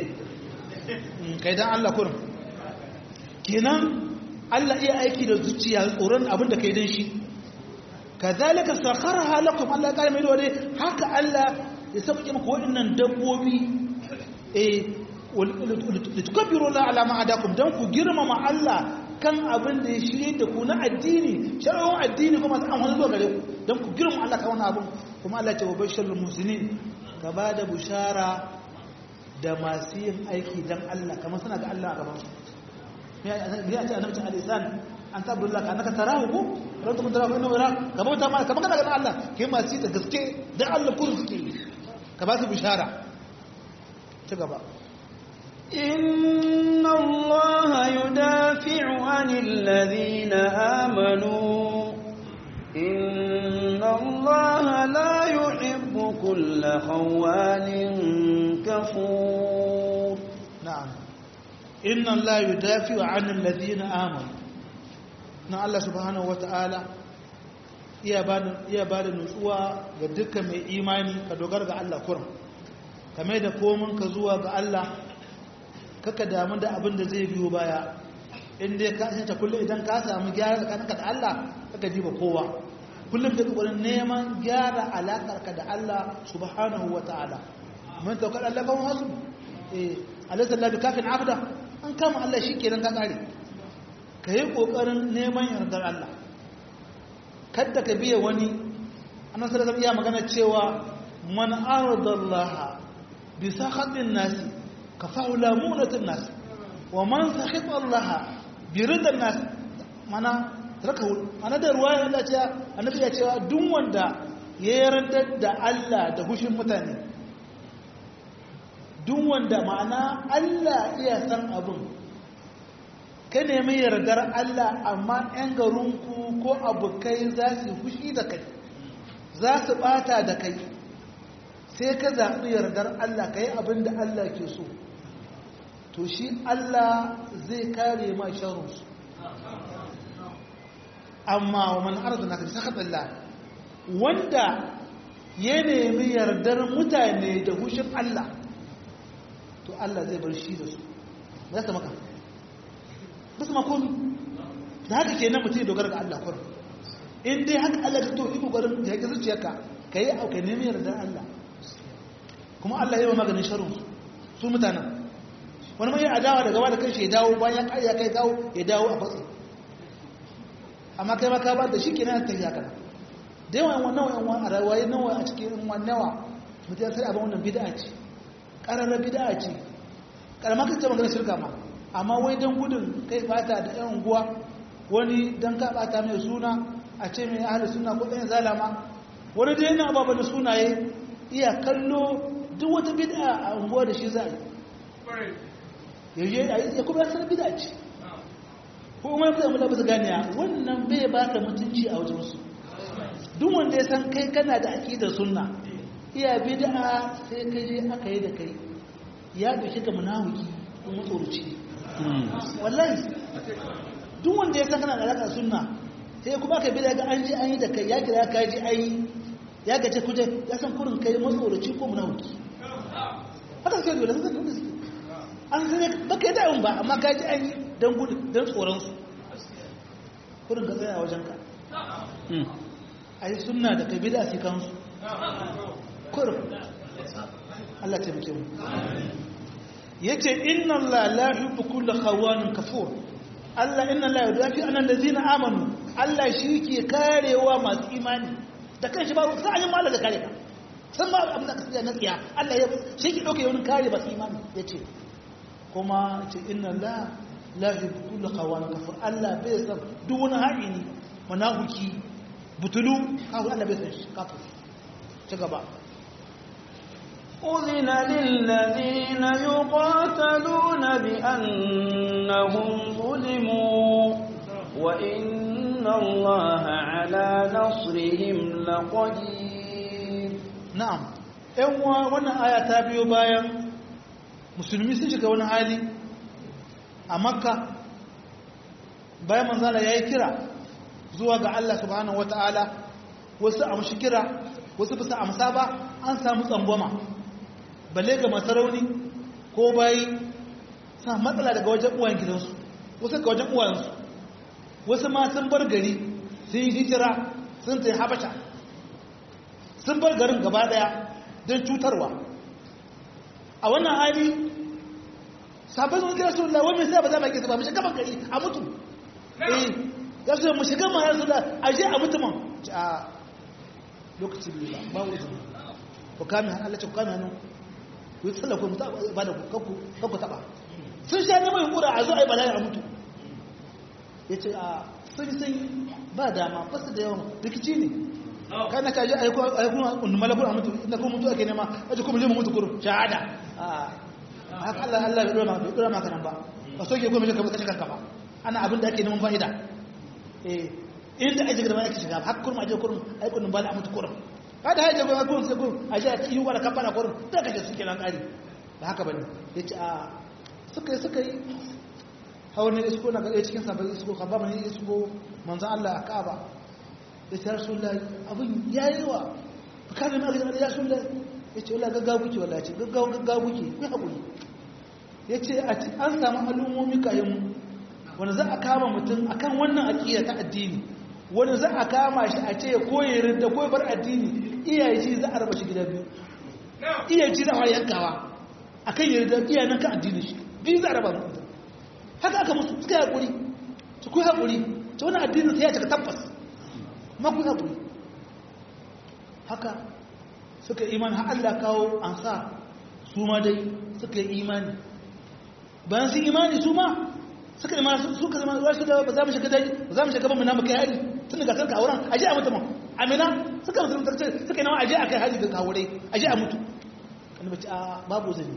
kai dan Allah kurun kenan Allah iya aiki da zuciya tsoron abin da kai dan shi kazalika sakharha lakum Allah ya kare mai dole haka Allah ya sauke muku waɗannan dabbobi eh litukabbiru la ala ma adakum dan ku girmama Allah kan abin da ya shirye da ku na addini shari'ar addini kuma sai an wani zuwa gare ku dan ku girmama Allah kan wani abin kuma Allah ce wa bashirul muslimin ka ba da bushara da masu yin aiki dan Allah kamar suna ga Allah a gaban su ya ce annabi al-isan an tabbullah ka naka tarahu ko ran kuma tarahu inna wara kamar ta ma kamar kana ga Allah kai masu da gaske dan Allah kun suke ka ba su bushara ci gaba إن الله يدافع عن الذين آمنوا إن الله لا يحب كل خوان كفور نعم إن الله يدافع عن الذين آمنوا na Allah subhanahu wata'ala iya ba da nutsuwa ga dukkan mai imani ka dogara ga Allah kurum kamar da komin ka zuwa ga Allah kaka damu da abin da zai biyo baya inda ka ta kullum idan ka samu gyara tsakaninka da Allah kaka jiba kowa kullum da kokarin neman gyara alakarka da Allah subhanahu wata'ala mun tawakkal Allah kan hasu eh alaysa Allah bikafin abda an kama Allah shikenan ka kare kai kokarin neman yardar Allah kada ka biya wani annabi sallallahu alaihi wasallam magana cewa man aradallaha bi sakhatin nasi kafahu lamunatin nas wa man sakhita Allah bi ridan nas mana rakahu ana da ruwaya Allah ce annabi ya cewa duk wanda ya yarda da Allah da hushin mutane duk wanda ma'ana Allah iya san abin ka nemi yardar Allah amma 'yan garinku ko abokai za su fushi da kai za su bata da kai sai ka zaɓi yardar Allah ka yi abin da Allah ke so to shi Allah zai kare ma sharunsu amma wa man arzana ka bisa Allah wanda ya nemi yardar mutane da hushin Allah to Allah zai bar shi da su ba za ka maka ba su makomi da haka ke nan mutum ya dogara ga Allah kwarar in dai haka Allah ta to iko gwarin da yake zuciyarka ka yi auka nemi yardar Allah kuma Allah ya yi maganin sharon su mutanen wani mai adawa daga wada kai shi ya dawo bayan ya ya kai dawo ya dawo a fatsi amma kai maka ba da shi ke nan ta yi haka da yawan wannan wa'yan a rayuwa nawa a cikin wannan nawa mutum ya sai abin wannan bid'a ce ƙararra bid'a ce ƙaramar kan ce magana shirka ma amma wai don gudun kai bata da yan unguwa wani don ka bata mai suna a ce mai ahalar suna ko ɗayan zalama wani da yana ababen da sunaye iya kallo duk wata bid'a a unguwa da shi za a yi ya kuma yasar bid'a ce ko kuma ya zama labar ganiya wannan bai ba ka mutunci a wajensu duk wanda ya san kai kana da aƙidar sunna iya bid'a sai kai je aka yi da kai ya ɗauki ka munafiki ko matsoroci wallahi duk wanda ya san kana da alaƙar sunna sai kuma aka bid'a ga an ji an yi da kai ya kira ka ji an yi ya gace kuje ya san kurin kai matsoroci ko munafiki haka sai dole sai dole an san baka yi da'un ba amma ka ji an yi dan gudu dan tsoron su kurin ka tsaya wajen ka ai sunna da kai bid'a sai kansu kurin Allah ta muke mu yace inna Allah la yuhibbu kulla khawanin kafur Allah inna Allah yudafi an allazina amanu Allah shi ke karewa masu imani da kanshi ba sai an yi malaka kare ka san ma abin da kasiya na tsiya Allah ya shi ke dauke wani kare masu imani yace kuma ce inna Allah la yuhibbu kulla khawanin kafur Allah bai san duk wani haɗini munafiki butulu kawo Allah bai san shi kafir ci gaba أذن للذين يقاتلون بأنهم ظلموا وإن الله على نصرهم لقدير na'am ɗan wannan aya ta biyo bayan musulmi sun shiga wani hali a makka bayan manzala ya yi kira zuwa ga Allah subhanahu wata'ala wasu amshi kira wasu bisa amsa ba an samu tsangwama balle ga masarauni ko bayi sa matsala daga wajen uwan gidansu wasu ga wajen uwansu wasu ma sun bar gari sun yi hijira sun ta habasha sun bar garin gaba daya don cutarwa a wannan hali sabon sun kira su lawar mai sai ba za mu kisa ba mu shiga ban gari a mutu eh ya su mu shiga ma ya su da aje a mutu man a lokaci biyu ba ba wuce ku kame Allah ce ku kame hannu ku yi tsalla ku mutu ba da ku kanku taba sun sha neman yunkura a zo a yi bala'i a mutu ya ce a sun sun ba dama ba su da yawan rikici ne kai na kaji a yi kuma malakun a mutu inda kuma mutu ake nema a ji kuma zai mutu kuru shahada haka Allah Allah bai dora maka nan ba ba soke kuma shi kashe kanka ba ana abin da ake neman fa'ida eh inda ake gaba ake shiga har kurma aje kurma ai kunun bala a mutu kurma kada haje gaba kurma sai kurma aje a yi wa kafara kurma da kaje suke nan kari ba haka bane yace a suka yi suka yi hawan ne isko na ga cikin sabon isko ka ba mani isko manzo Allah a Kaaba ya ce rasulullahi abin yayi wa kada na ga ya rasulullahi yace wallahi gaggawa kuke wallahi ce gaggawa gaggawa kuke ku hakuri yace an samu al'ummomi kayan mu wanda za a kama mutum akan wannan aƙida ta addini wanda za a kama shi a ce koyi rinda koyi bar addini iyaye shi za a raba shi gida biyu iyaye shi za a yankawa akan yarda iyaye nan kan addini shi biyu za a raba mutum haka aka musu suka yi haƙuri su kuyi haƙuri ta wani addini sai ya cika tabbas ma kuyi haƙuri haka suka imani har Allah kawo an sa su ma dai suka yi imani bayan sun imani su ma suka nema suka zama wasu da ba za mu shiga dai ba za mu shiga ba mu na mu kai hari tun daga sarka auren aje a mutu ma amina suka mutu tarce suka nema aje a kai hari da kawure aje a mutu annabi ce a babu zani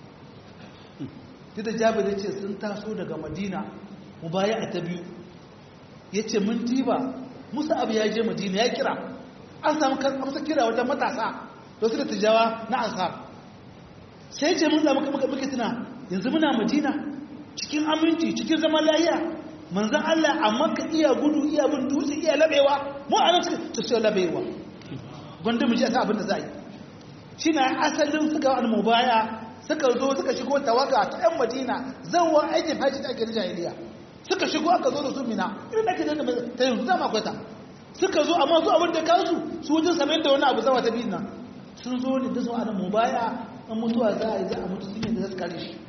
duk da jabir ya ce sun taso daga madina mu baya a ta biyu ya ce mun diba musa abu ya je madina ya kira an samu amsa kira wajen matasa da su da tijawa na ansar sai ce mun zama muke tuna yanzu muna madina cikin aminci cikin zaman lahiya manzan Allah amma ka iya gudu iya bin dutse iya labewa mu a nan ta sai labewa gwanda mu ji asa abin da za a yi shi na asalin suka wani mubaya suka zo suka shigo tawaga ta yan madina zanwa aikin hajji da ake na jahiliya suka shigo aka zo da su mina irin da ake da ta yanzu zama kwata suka zo amma su abin da kansu su wajen samun da wani abu zama ta biyu nan sun zo ne da su ana mubaya an mutuwa za a yi za a mutu sun yi da za su kare shi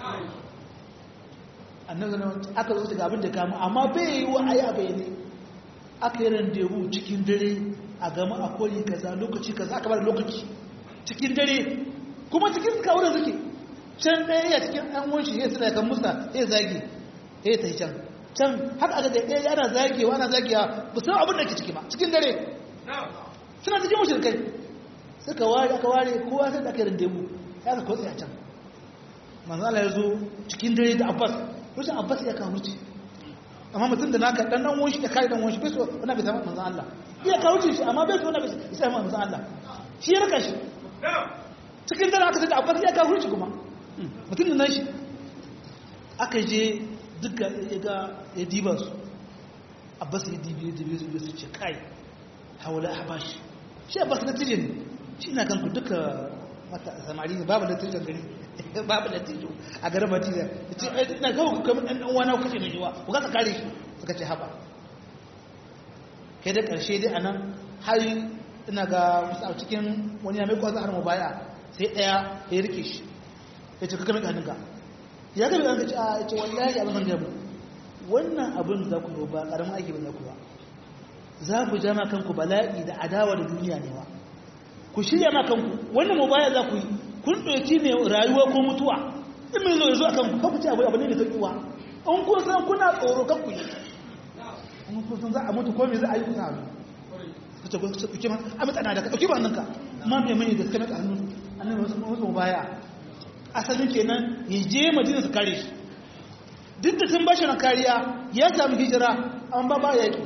annabi ne aka zo daga abin da kama amma bai yi wa ayi a bayane aka yi randewu cikin dare a gama a kori kaza lokaci kaza aka bada lokaci cikin dare kuma cikin suka wurin suke can ɗaya ya cikin ɗan wanshi ya suna kan musa ya zagi ya ta can can haka aka ɗaya ɗaya ana zagewa ana zagewa ba san abin da ke ciki ba cikin dare suna cikin mushrikai suka ware aka ware kowa sai da aka yi randewu ya ka kotsa a can manzo Allah ya zo cikin dare da Abbas rushin Abbas ya kawo wuce amma mutum da naka dan dan wani ya kai dan wani bai so wannan bai samu manzo Allah iya kawo wuce shi amma bai so wannan bai samu manzo Allah shi ya raka shi cikin dare aka da Abbas ya kawo wuce kuma mutum da nan shi aka je duka ya ga ya diba su Abbas ya dibi ya dibi su ce kai hawala habashi shi Abbas na tijin shi na kanku duka mata samari ne babu natijan gari babu natijo a garin madina ce ina kawo kamar ɗan ɗan wani kashe mai jiwa ku kasa kare shi suka ce haɓa kai da ƙarshe dai a nan har ina ga wasu a cikin wani ya mai kwasa har mu baya sai ɗaya ya rike shi ya ce kaka mai hannunka ya ga mai ce a ce wallahi abin zan gabu wannan abin za ku ba ƙaramin aiki ba za ku ba za ku jama kanku bala'i da adawa da duniya ne ba ku shirya ma kanku wannan mubaya za ku yi kun ɗauki mai rayuwa ko mutuwa in mai zo ya zo a kanku kanku ce abu abu ne da sauƙiwa in kun san kuna tsoro kanku yi in kun san za a mutu ko me za a yi kusa hannu ku ce ku ce ma a matsana da ka ɗauki ba nan ka ma mai mani da suka mata hannu annan wasu wasu mubaya asalin kenan ya je madina su kare shi duk da sun bashi na kariya ya samu hijira an ba ba yaƙi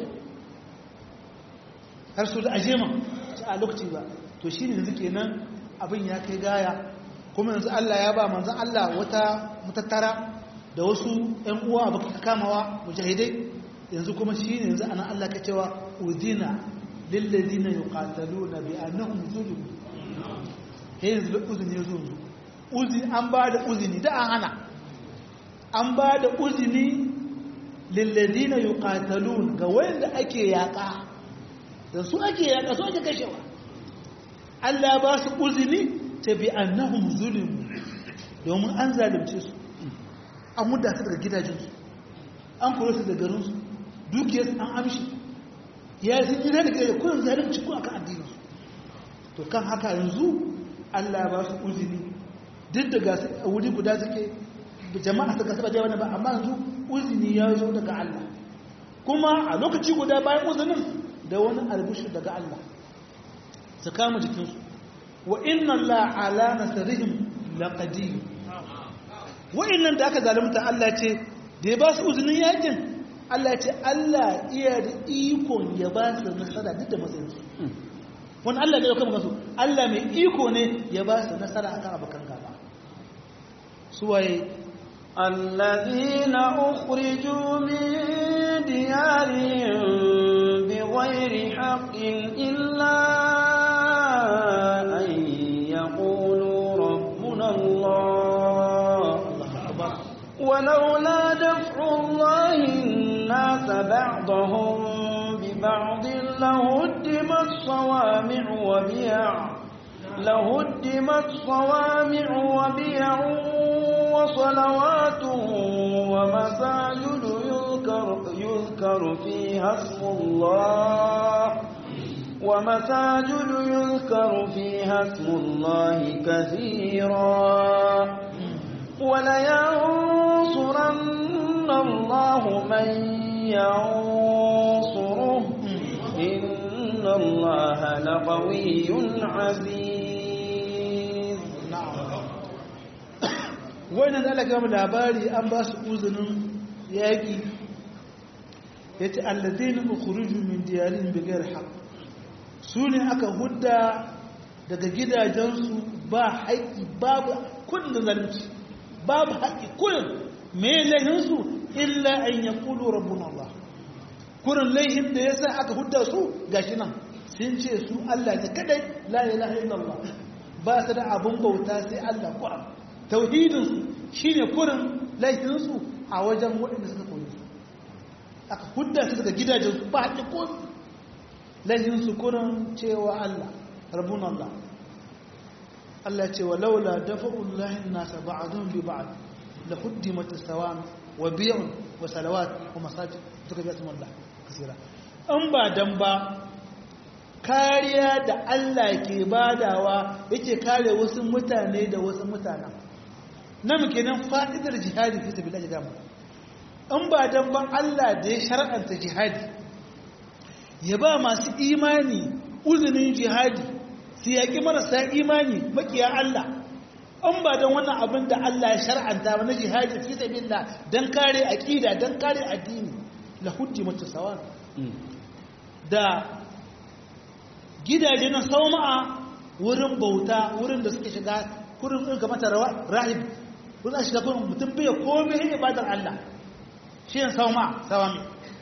har su da ajema a lokaci ba to shi ne yanzu kenan abin ya kai gaya kuma yanzu Allah ya ba manzan Allah wata mutattara da wasu ‘yan uwa ba ka kamawa mujahidai yanzu kuma shi ne yanzu ana Allah ka cewa uzina lillazi na yuqatalu na bi annahum zulum he yanzu da uzini zo uzini an ba da uzini da an hana an ba da uzini lillazi na yuqatalun ga wanda ake yaƙa da su ake yaƙa su ake kashewa Allah ba su uzini ta bi annahum zulimu domin an zalimce su an mudda su daga gidajensu an kore su daga garinsu dukiyarsu an amshi ya yi sun da gidaje kurin zalimci ko akan addininsu to kan haka yanzu Allah ba su uzini duk da gasu a wuri guda suke jama'a suka saba jawa ba amma yanzu uzini ya zo daga Allah kuma a lokaci guda bayan uzinin da wani albishir daga Allah su kama jikinsu wa inna Allah ala nasarihim laqadir wa'annan da aka zalunta Allah ce da ya ba su uzinin yakin Allah ce Allah iya da ikon ya ba su nasara duk da matsayin su wani Allah ne ya kama su Allah mai iko ne ya ba su nasara akan abokan gaba su waye الذين أخرجوا من ديارهم بغير حق إلا أن يقولوا ربنا الله ولولا دفع الله الناس بعضهم ببعض لهدمت صوامع وبيع لهدمت صوامع وبيع وصلوات ومساجد يذكر, يذكر فيها اسم الله ومساجد يذكر فيها اسم الله كثيرا ولينصرن الله من ينصره إن الله لقوي عزيز wannan da Allah gama labari an ba su uzinin yaƙi ya ce allazina ukhruju min diyarihim bighayr haqq su ne aka hudda daga gidajensu ba haƙƙi babu kudin da zalunci babu haƙƙi kudin mai laihinsu illa an ya ƙulu rabbun Allah kurin laihin da ya sa aka hudda su gashi nan sun ce su Allah ne kadai la ilaha illallah ba su da abun bauta sai Allah kuran tauhidinsu shine kurin laihinsu a wajen waɗanda suka koyi su aka hudda su daga gidajensu ba haƙƙi ko laihinsu kurin cewa Allah rabbun Allah Allah ce wa laula dafa'ullahi nasa ba'dhum bi ba'd la huddimat as-sawam wa bi'un wa salawat wa masajid suka bi asmullah kasira an ba dan ba kariya da Allah ke badawa yake kare wasu mutane da wasu mutanen nan kenan fa'idar jihadi fi sabilillah da an ba dan ba Allah da ya shar'anta jihadi ya ba masu imani uzunin jihadi su yaƙi marasa imani makiya Allah an ba don wannan abin da Allah ya shar'anta ba na jihadi fi sabilillah dan kare aqida dan kare addini la hujji mutasawan da gidaje na sauma'a wurin bauta wurin da suke shiga kurin in ga mata rahib wurin shiga kurin mutum bai komai yin ibadar Allah shi ne sauma'a sawami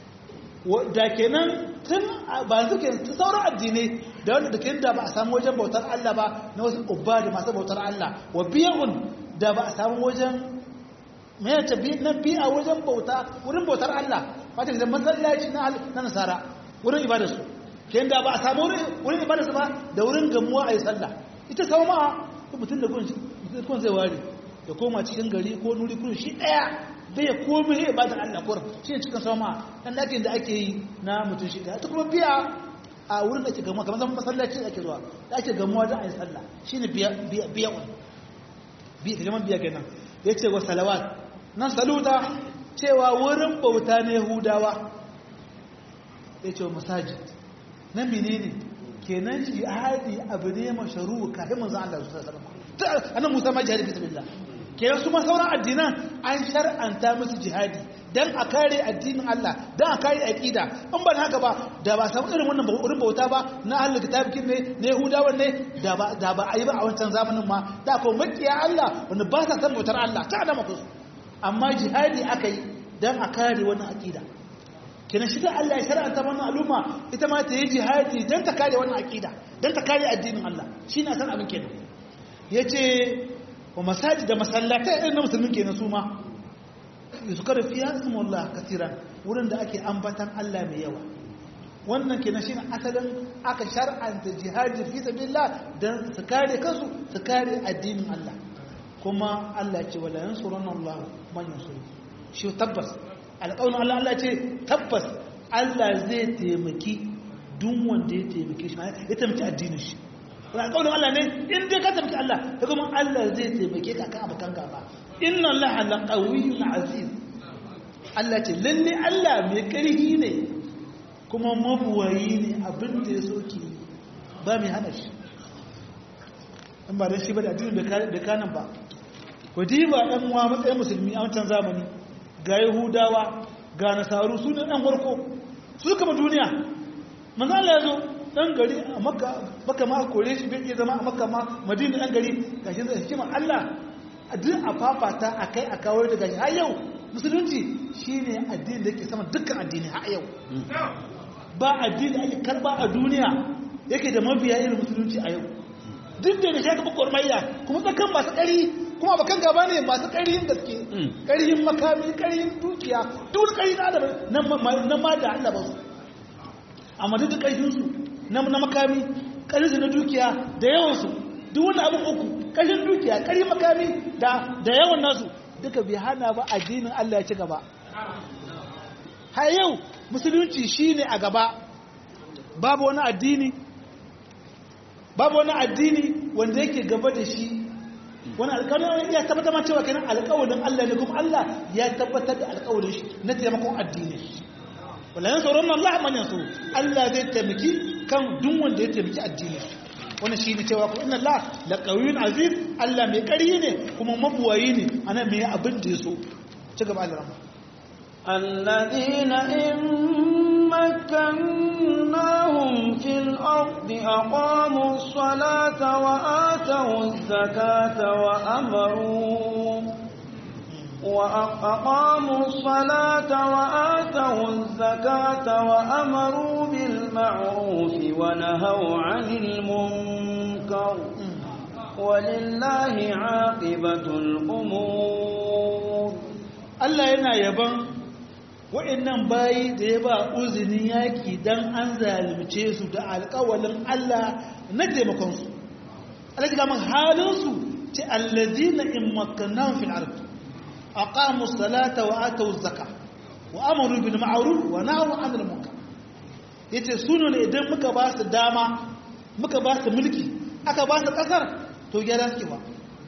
da kenan tun ba suke sauran addinai da wanda da kin da ba a samu wajen bautar Allah ba na wasu ubba da masu bautar Allah wa biyun da ba a samu wajen mai ta bi na biya wajen bauta wurin bautar Allah wata da masallaci na na nasara wurin ibadar su kin da ba a samu wurin ibadar su ba da wurin gamuwa a yi sallah ita sau ma mutum da kun zai ware da koma cikin gari ko nuri kun shi daya bai komai ne ibadar Allah kurin shi ne cikin sau ma dan dakin da ake yi na mutum shi daya ta kuma biya a wurin da ake gamuwa kamar zama masallaci da ake zuwa da ake gamuwa don a yi sallah shi ne biya wani biya ta jaman biya kenan ya ce wa salawat nan saluta cewa wurin bauta na yahudawa ya ce wa masajid nan mene ne kenan jihadi abu ne masharu kafin manzan Allah su sallama ta annan musa ma jihadi bismillah kenan su ma sauran addinan an shar'anta musu jihadi dan a kare addinin Allah dan a kare aqida in ban haka ba da ba samu irin wannan wurin bauta ba na ahlul kitabikin ne na yahudawa ne da ba da ba ayi ba a wancan zamanin ma da ko makiya Allah wanda ba sa san bautar Allah ta da maka amma jihadi aka yi dan a kare wannan aqida kenan shi da Allah ya shar'anta wannan al'umma ita ma ta yi jihadi dan ta kare wannan aqida dan ta kare addinin Allah shine san abin kenan yace wa masajid da masallatai irin na musulmin kenan su ma yuzkar fiha ismullah katiran wurin da ake ambatan Allah mai yawa wannan kenan shine asalin aka shar'anta jihadi fi sabilillah dan su kare kansu su kare addinin Allah kuma Allah ya ce wala yansuruna Allah man yansuru shi tabbas alƙawarin Allah Allah ce tabbas Allah zai taimaki duk wanda ya taimake shi ya taimaki addinin shi alƙawarin Allah ne in dai ka taimaki Allah ya kuma Allah zai taimake ka kan abokan gaba inna allaha laqawiyyun aziz Allah ce lalle Allah mai karfi ne kuma mabuwayi ne abin da ya soke ba mai hana shi in ba dan shi ba da addinin da kanan ba ku diba dan uwa matsayin musulmi a wancan zamani ga yahudawa ga nasaru su ne dan farko su kama duniya manzo Allah ya zo dan gari a makka baka ma kore shi bai iya zama a makka ma madina dan gari gashi zai hikimar Allah duk a fafata a kai a kawo da gashi har yau musulunci shine addini da yake sama dukkan addini har yau ba addini ake karba a duniya yake da mabiya irin musulunci a yau duk da shi ka bukwar mayya kuma tsakan masu ƙari kuma bakan gaba ne masu ƙarihin gaske ƙarihin makami ƙarihin dukiya duk ƙari na adam na ma da Allah ba su amma duk ƙarfinsu na makami ƙarfinsu na dukiya da yawansu duk wani abin uku ƙarfin dukiya ƙarfin makami da yawan nasu duka bai hana ba addinin Allah ya ci gaba har yau musulunci shine a gaba babu wani addini babu wani addini wanda yake gaba da shi wani alƙawarin ya tabbatar ma cewa kenan alƙawarin Allah ne kuma Allah ya tabbatar da alƙawarin shi na taimakon addini wala yansurun Allah man yansuru Allah zai taimaki kan duk wanda ya taimaki addini wannan shi ne cewa inna Allah la qawiyyun aziz Allah mai ƙari ne kuma mabuwayi ne ana mai abin da ya so ci gaba Allah الذين إن مكناهم في الأرض أقاموا الصلاة وآتوا الزكاة وأمروا وأقاموا الصلاة وآتوا الزكاة وأمروا بالمعروف ونهوا عن المنكر ولله عاقبة الأمور Allah yana yaban wa'annan bayi da ya ba uzinin yaki dan an zalunce su da alƙawalin Allah na taimakonsu. Allah ya gama halinsu ce allazina in makkannahum fil ard aqamu salata wa atu zakka wa amaru bil ma'ruf wa nahaw 'anil munkar yace sunu ne idan muka ba su dama muka ba su mulki aka ba su kasar to gyara suke ba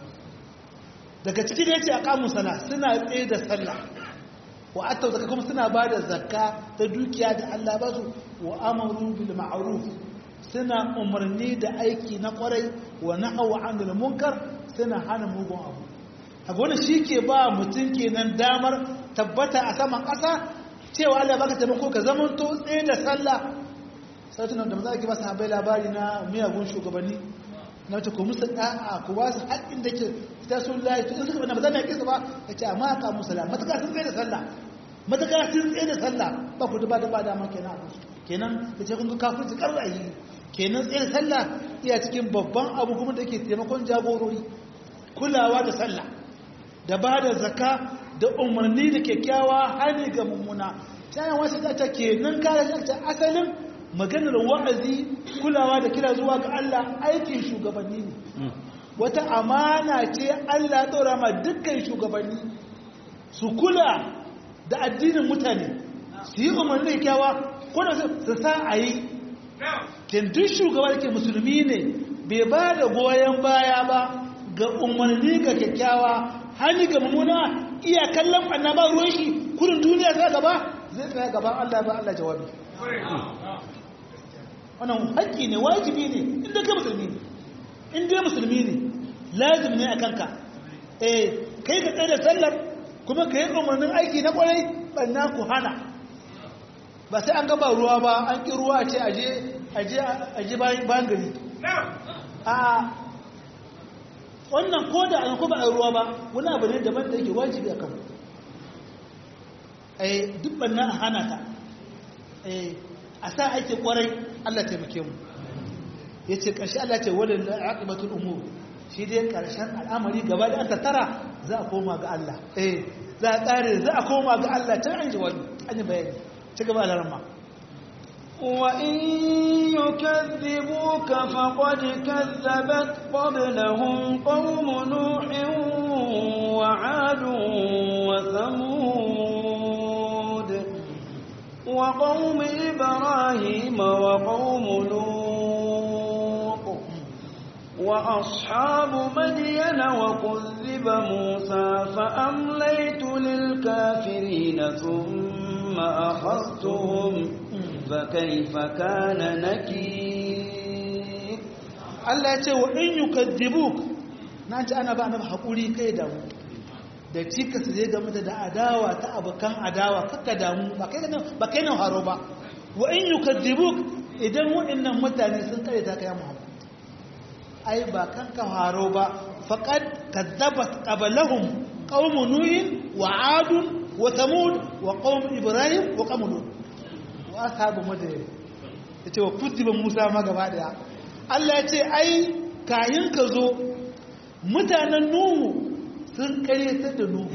daga ciki da yace aqamu sala suna tsaye da sallah wa atu zakka kuma suna ba da zakka ta dukiya da Allah ba su wa amaru bil ma'ruf suna umarni da aiki na kwarai wa nahaw 'anil munkar suna hana mugun abu haka wani shi ke ba mutum kenan damar tabbata a saman ƙasa cewa Allah baka taimako ka zaman to tsaye da sallah sautunan da maza ake ba su habai labari na miyagun shugabanni na wata ku musu da'a ku ba su haƙƙin da ke fita sun layi to in suka bane ba za mu yaƙi su ba ya ce amma ka musu la matuƙa sun tsaye da sallah matuƙa sun tsaye da sallah ba ku duba da ba dama kenan a kusa kenan da ce kun ga kafin ƙarrayi kenan tsaye da sallah iya cikin babban abu kuma da ke taimakon jagorori kulawa da sallah da ba da zaka da umarni da kyakkyawa hani ga mummuna tana wasu ta ke nan kare ta asalin maganar wa'azi kulawa da kira zuwa ga Allah aikin shugabanni ne wata amana ce Allah ɗora ma dukkan shugabanni su kula da addinin mutane su yi umarni da kyakkyawa ko da su sa a yi kin duk shugaba da ke musulmi ne bai ba da goyon baya ba ga umarni ga kyakkyawa hani ga mummuna iya kallon ɓanna ba ruwan shi kudin duniya ta gaba zai tsaya gaban Allah ba Allah jawabi wannan haƙƙi ne wajibi ne inda ka musulmi ne inda musulmi ne lazim ne a kanka eh kai ka tsaye da sallar kuma ka yi umarnin aiki na kwarai ɓanna ku hana ba sai an gaba ruwa ba an ƙi ruwa ce aje bayan gari a wannan ko da an kuma a ruwa ba wani abu ne daban da yake wajibi a kanmu eh duk banna a hana ta eh a sa ake kwarai Allah taimake mu yace karshe Allah ce walil aqibatul umur shi dai karshen al'amari gaba da an tattara za a koma ga Allah eh za a tsare za a koma ga Allah ta an jawabi an yi bayani ci gaba da ramma وإن يكذبوك فقد كذبت قبلهم قوم نوح وعاد وثمود وقوم إبراهيم وقوم لوط وأصحاب مدين وكذب موسى فأمليت للكافرين ثم أخذتهم فكيف كان نكير Allah ya ce wa in yukadzibuk na ji ana ba na haƙuri kai da mu da cika su zai game da adawa ta abokan adawa kakka damu ba kai ba kai nan haro ba wa in yukadzibuk idan waɗannan mutane sun kare ta kai Muhammad ai ba kan ka haro ba faqad kadzabat qablahum qaum nuh wa ad wa thamud wa qaum ibrahim wa qaum lut wa ashabu madyan yace wa kutiba musa ma gaba daya Allah ya ce ai kayin ka zo mutanen nuhu sun karyatar da nuhu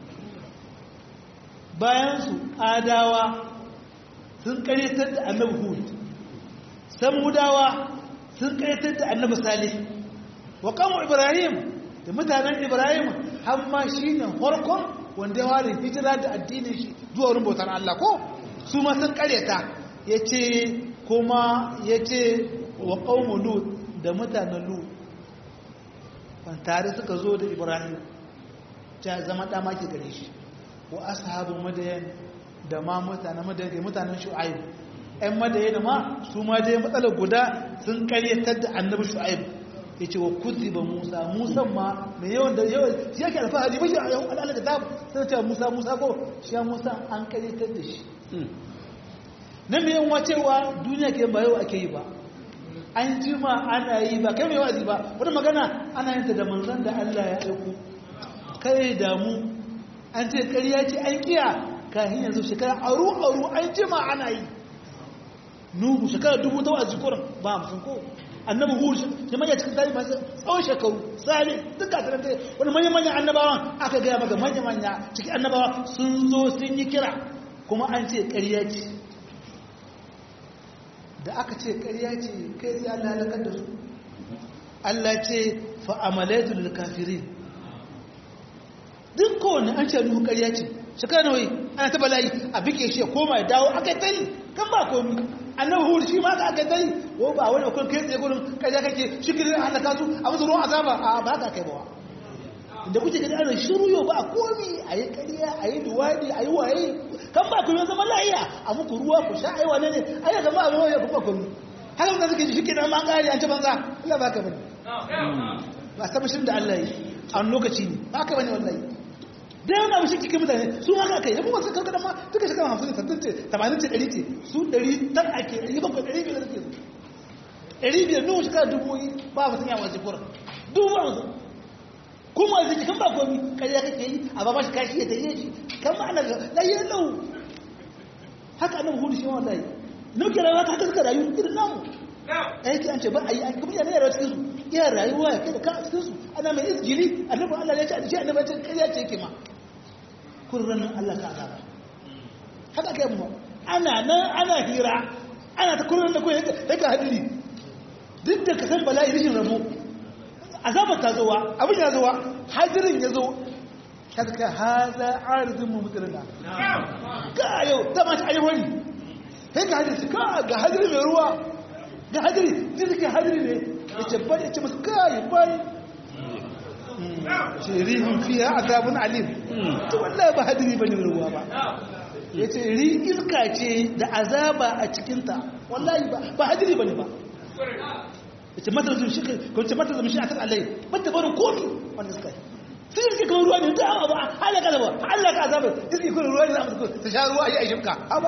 bayan su adawa sun karyatar da annabi hud samudawa sun karyatar da annabi salih wa kamo ibrahim da mutanen ibrahim har ma shine farkon wanda ya ware hijira da addinin shi zuwa wurin bautar Allah ko su ma sun karyata ya ce kuma ya ce wa ƙaunar lut da mutanen lut ban tare suka zo da ibrahim ta zama ɗama ke gare shi wa ashabin madayan da ma mutanen madayan da mutanen shu'aib ‘yan madayan ma su ma dai matsalar guda sun karyatar da annabi shu'aib ya ce wa kuzi ba musa musa ma mai yawan da yawan shi yake alfahari ba shi a yawon al'ala da ta sai cewa musa musa ko shi ya musa an karyatar da shi na mai yan wacewa duniya ke ba yau ake yi ba an jima ana yi ba kai mai wa'azi ba wata magana ana yin ta da manzan da Allah ya aiko kai damu an ce ƙarya ce an kiya kafin yanzu shekara aru aru an jima ana yi nuhu shekara dubu ta wa'azi kuran ba hamsin ko annabi hur shi manya cikin tarihi masu tsawon shekaru sani duk ga tarante wani manya manya annabawan aka gaya maka manya manya cikin annabawa sun zo sun yi kira kuma an ce ƙarya ce da aka ce ƙarya ce kai sai Allah halakar da su Allah ce fa'amalaitu lil kafirin duk kowane an ce nuhu ƙarya ce shekara nawai ana ta bala'i a bike shi ya koma ya dawo aka yi tari kan ba komi annabi hur shi ma ka aka yi tari ko ba wani akwai kai tsaye gurin ƙarya kake shi kiri an halaka su a musu ruwan azaba a ba ka kai bawa da kuke gani ana shiru yau ba a komi a yi ƙarya a yi duwadi a yi waye kan ba kuma zama lahiya a muku ruwa ku sha aiwa ne ne a yi zama a ruwa ya kuma komi haka da suke shi ke nan ma ƙari an ci banza Allah ba ka bane ba saba shirin da Allah yi a wani lokaci ne ba ka bane wallahi da yana mashi cikin mutane su haka kai yabo wasu karkada ma duka shekara hamsin sattin ce tamanin ce ɗari ce su ɗari tan ake ɗari bakwai ɗari biyar ke ɗari biyar nuhu shekara dubu yi ba mutum ya wace kura dubu ba mutum kuma zai kan ba komi kariya kake yi a ba mashi kashi ya tare shi kan ma ana layyar lau haka annabi hudu shi wallahi nuke rayuwa ta haka suka rayu irin namu aiki an ce ba a yi kuma yana yarawa cikin su iya rayuwa ya kai da ka a cikin su ana mai izgili annabi Allah ya ce a ce annabi ya ce kariya ce yake ma kurran Allah ka azaba haka kai mu ana nan ana hira ana ta kurran da kai haka hadiri duk da ka san bala'i rishin rabo azabar ta zowa abin ya zowa hadirin ya zo kaska haza arzin mu mutsirina ga yau ta mace ayi wani sai ga hadiri ka ga hadiri mai ruwa ga hadiri duk suke hadiri ne ya ce bari ya ce masu kayi bari shirihun fiye azabun alim to wallahi ba hadiri ba ne ruwa ba ya ce ri iska ce da azaba a cikinta wallahi ba hadiri ba ne ba yace mata zum shi ko ce mata zum shi akan Allah bata barin komi wanda suka yi sai yake kan ruwa ne da ba halaka da ba halaka azaba yake kan ruwa ne za mu ta sha ruwa ayi ayyuka aba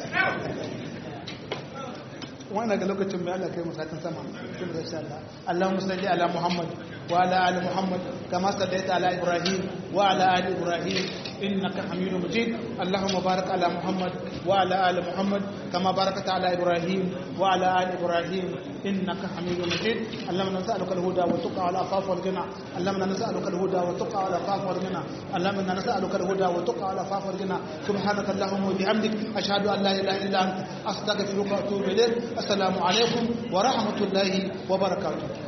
wannan ga lokacin mai Allah kai mu satin sama kin da insha Allah Allahumma salli ala Muhammad wa ala ali Muhammad kama sallaita ala Ibrahim wa ala ali Ibrahim innaka Hamidum Majid Allahumma barik ala Muhammad wa ala ali Muhammad kama barakta ala Ibrahim wa ala ali Ibrahim إنك حميد مجيد اللهم نسألك الهدى والتقى والعفاف والغنى اللهم نسألك الهدى والتقى والعفاف والغنى اللهم نسألك الهدى والتقى والعفاف والغنى سبحانك اللهم وبحمدك أشهد أن لا إله إلا أنت أستغفرك وأتوب إليك السلام عليكم ورحمة الله وبركاته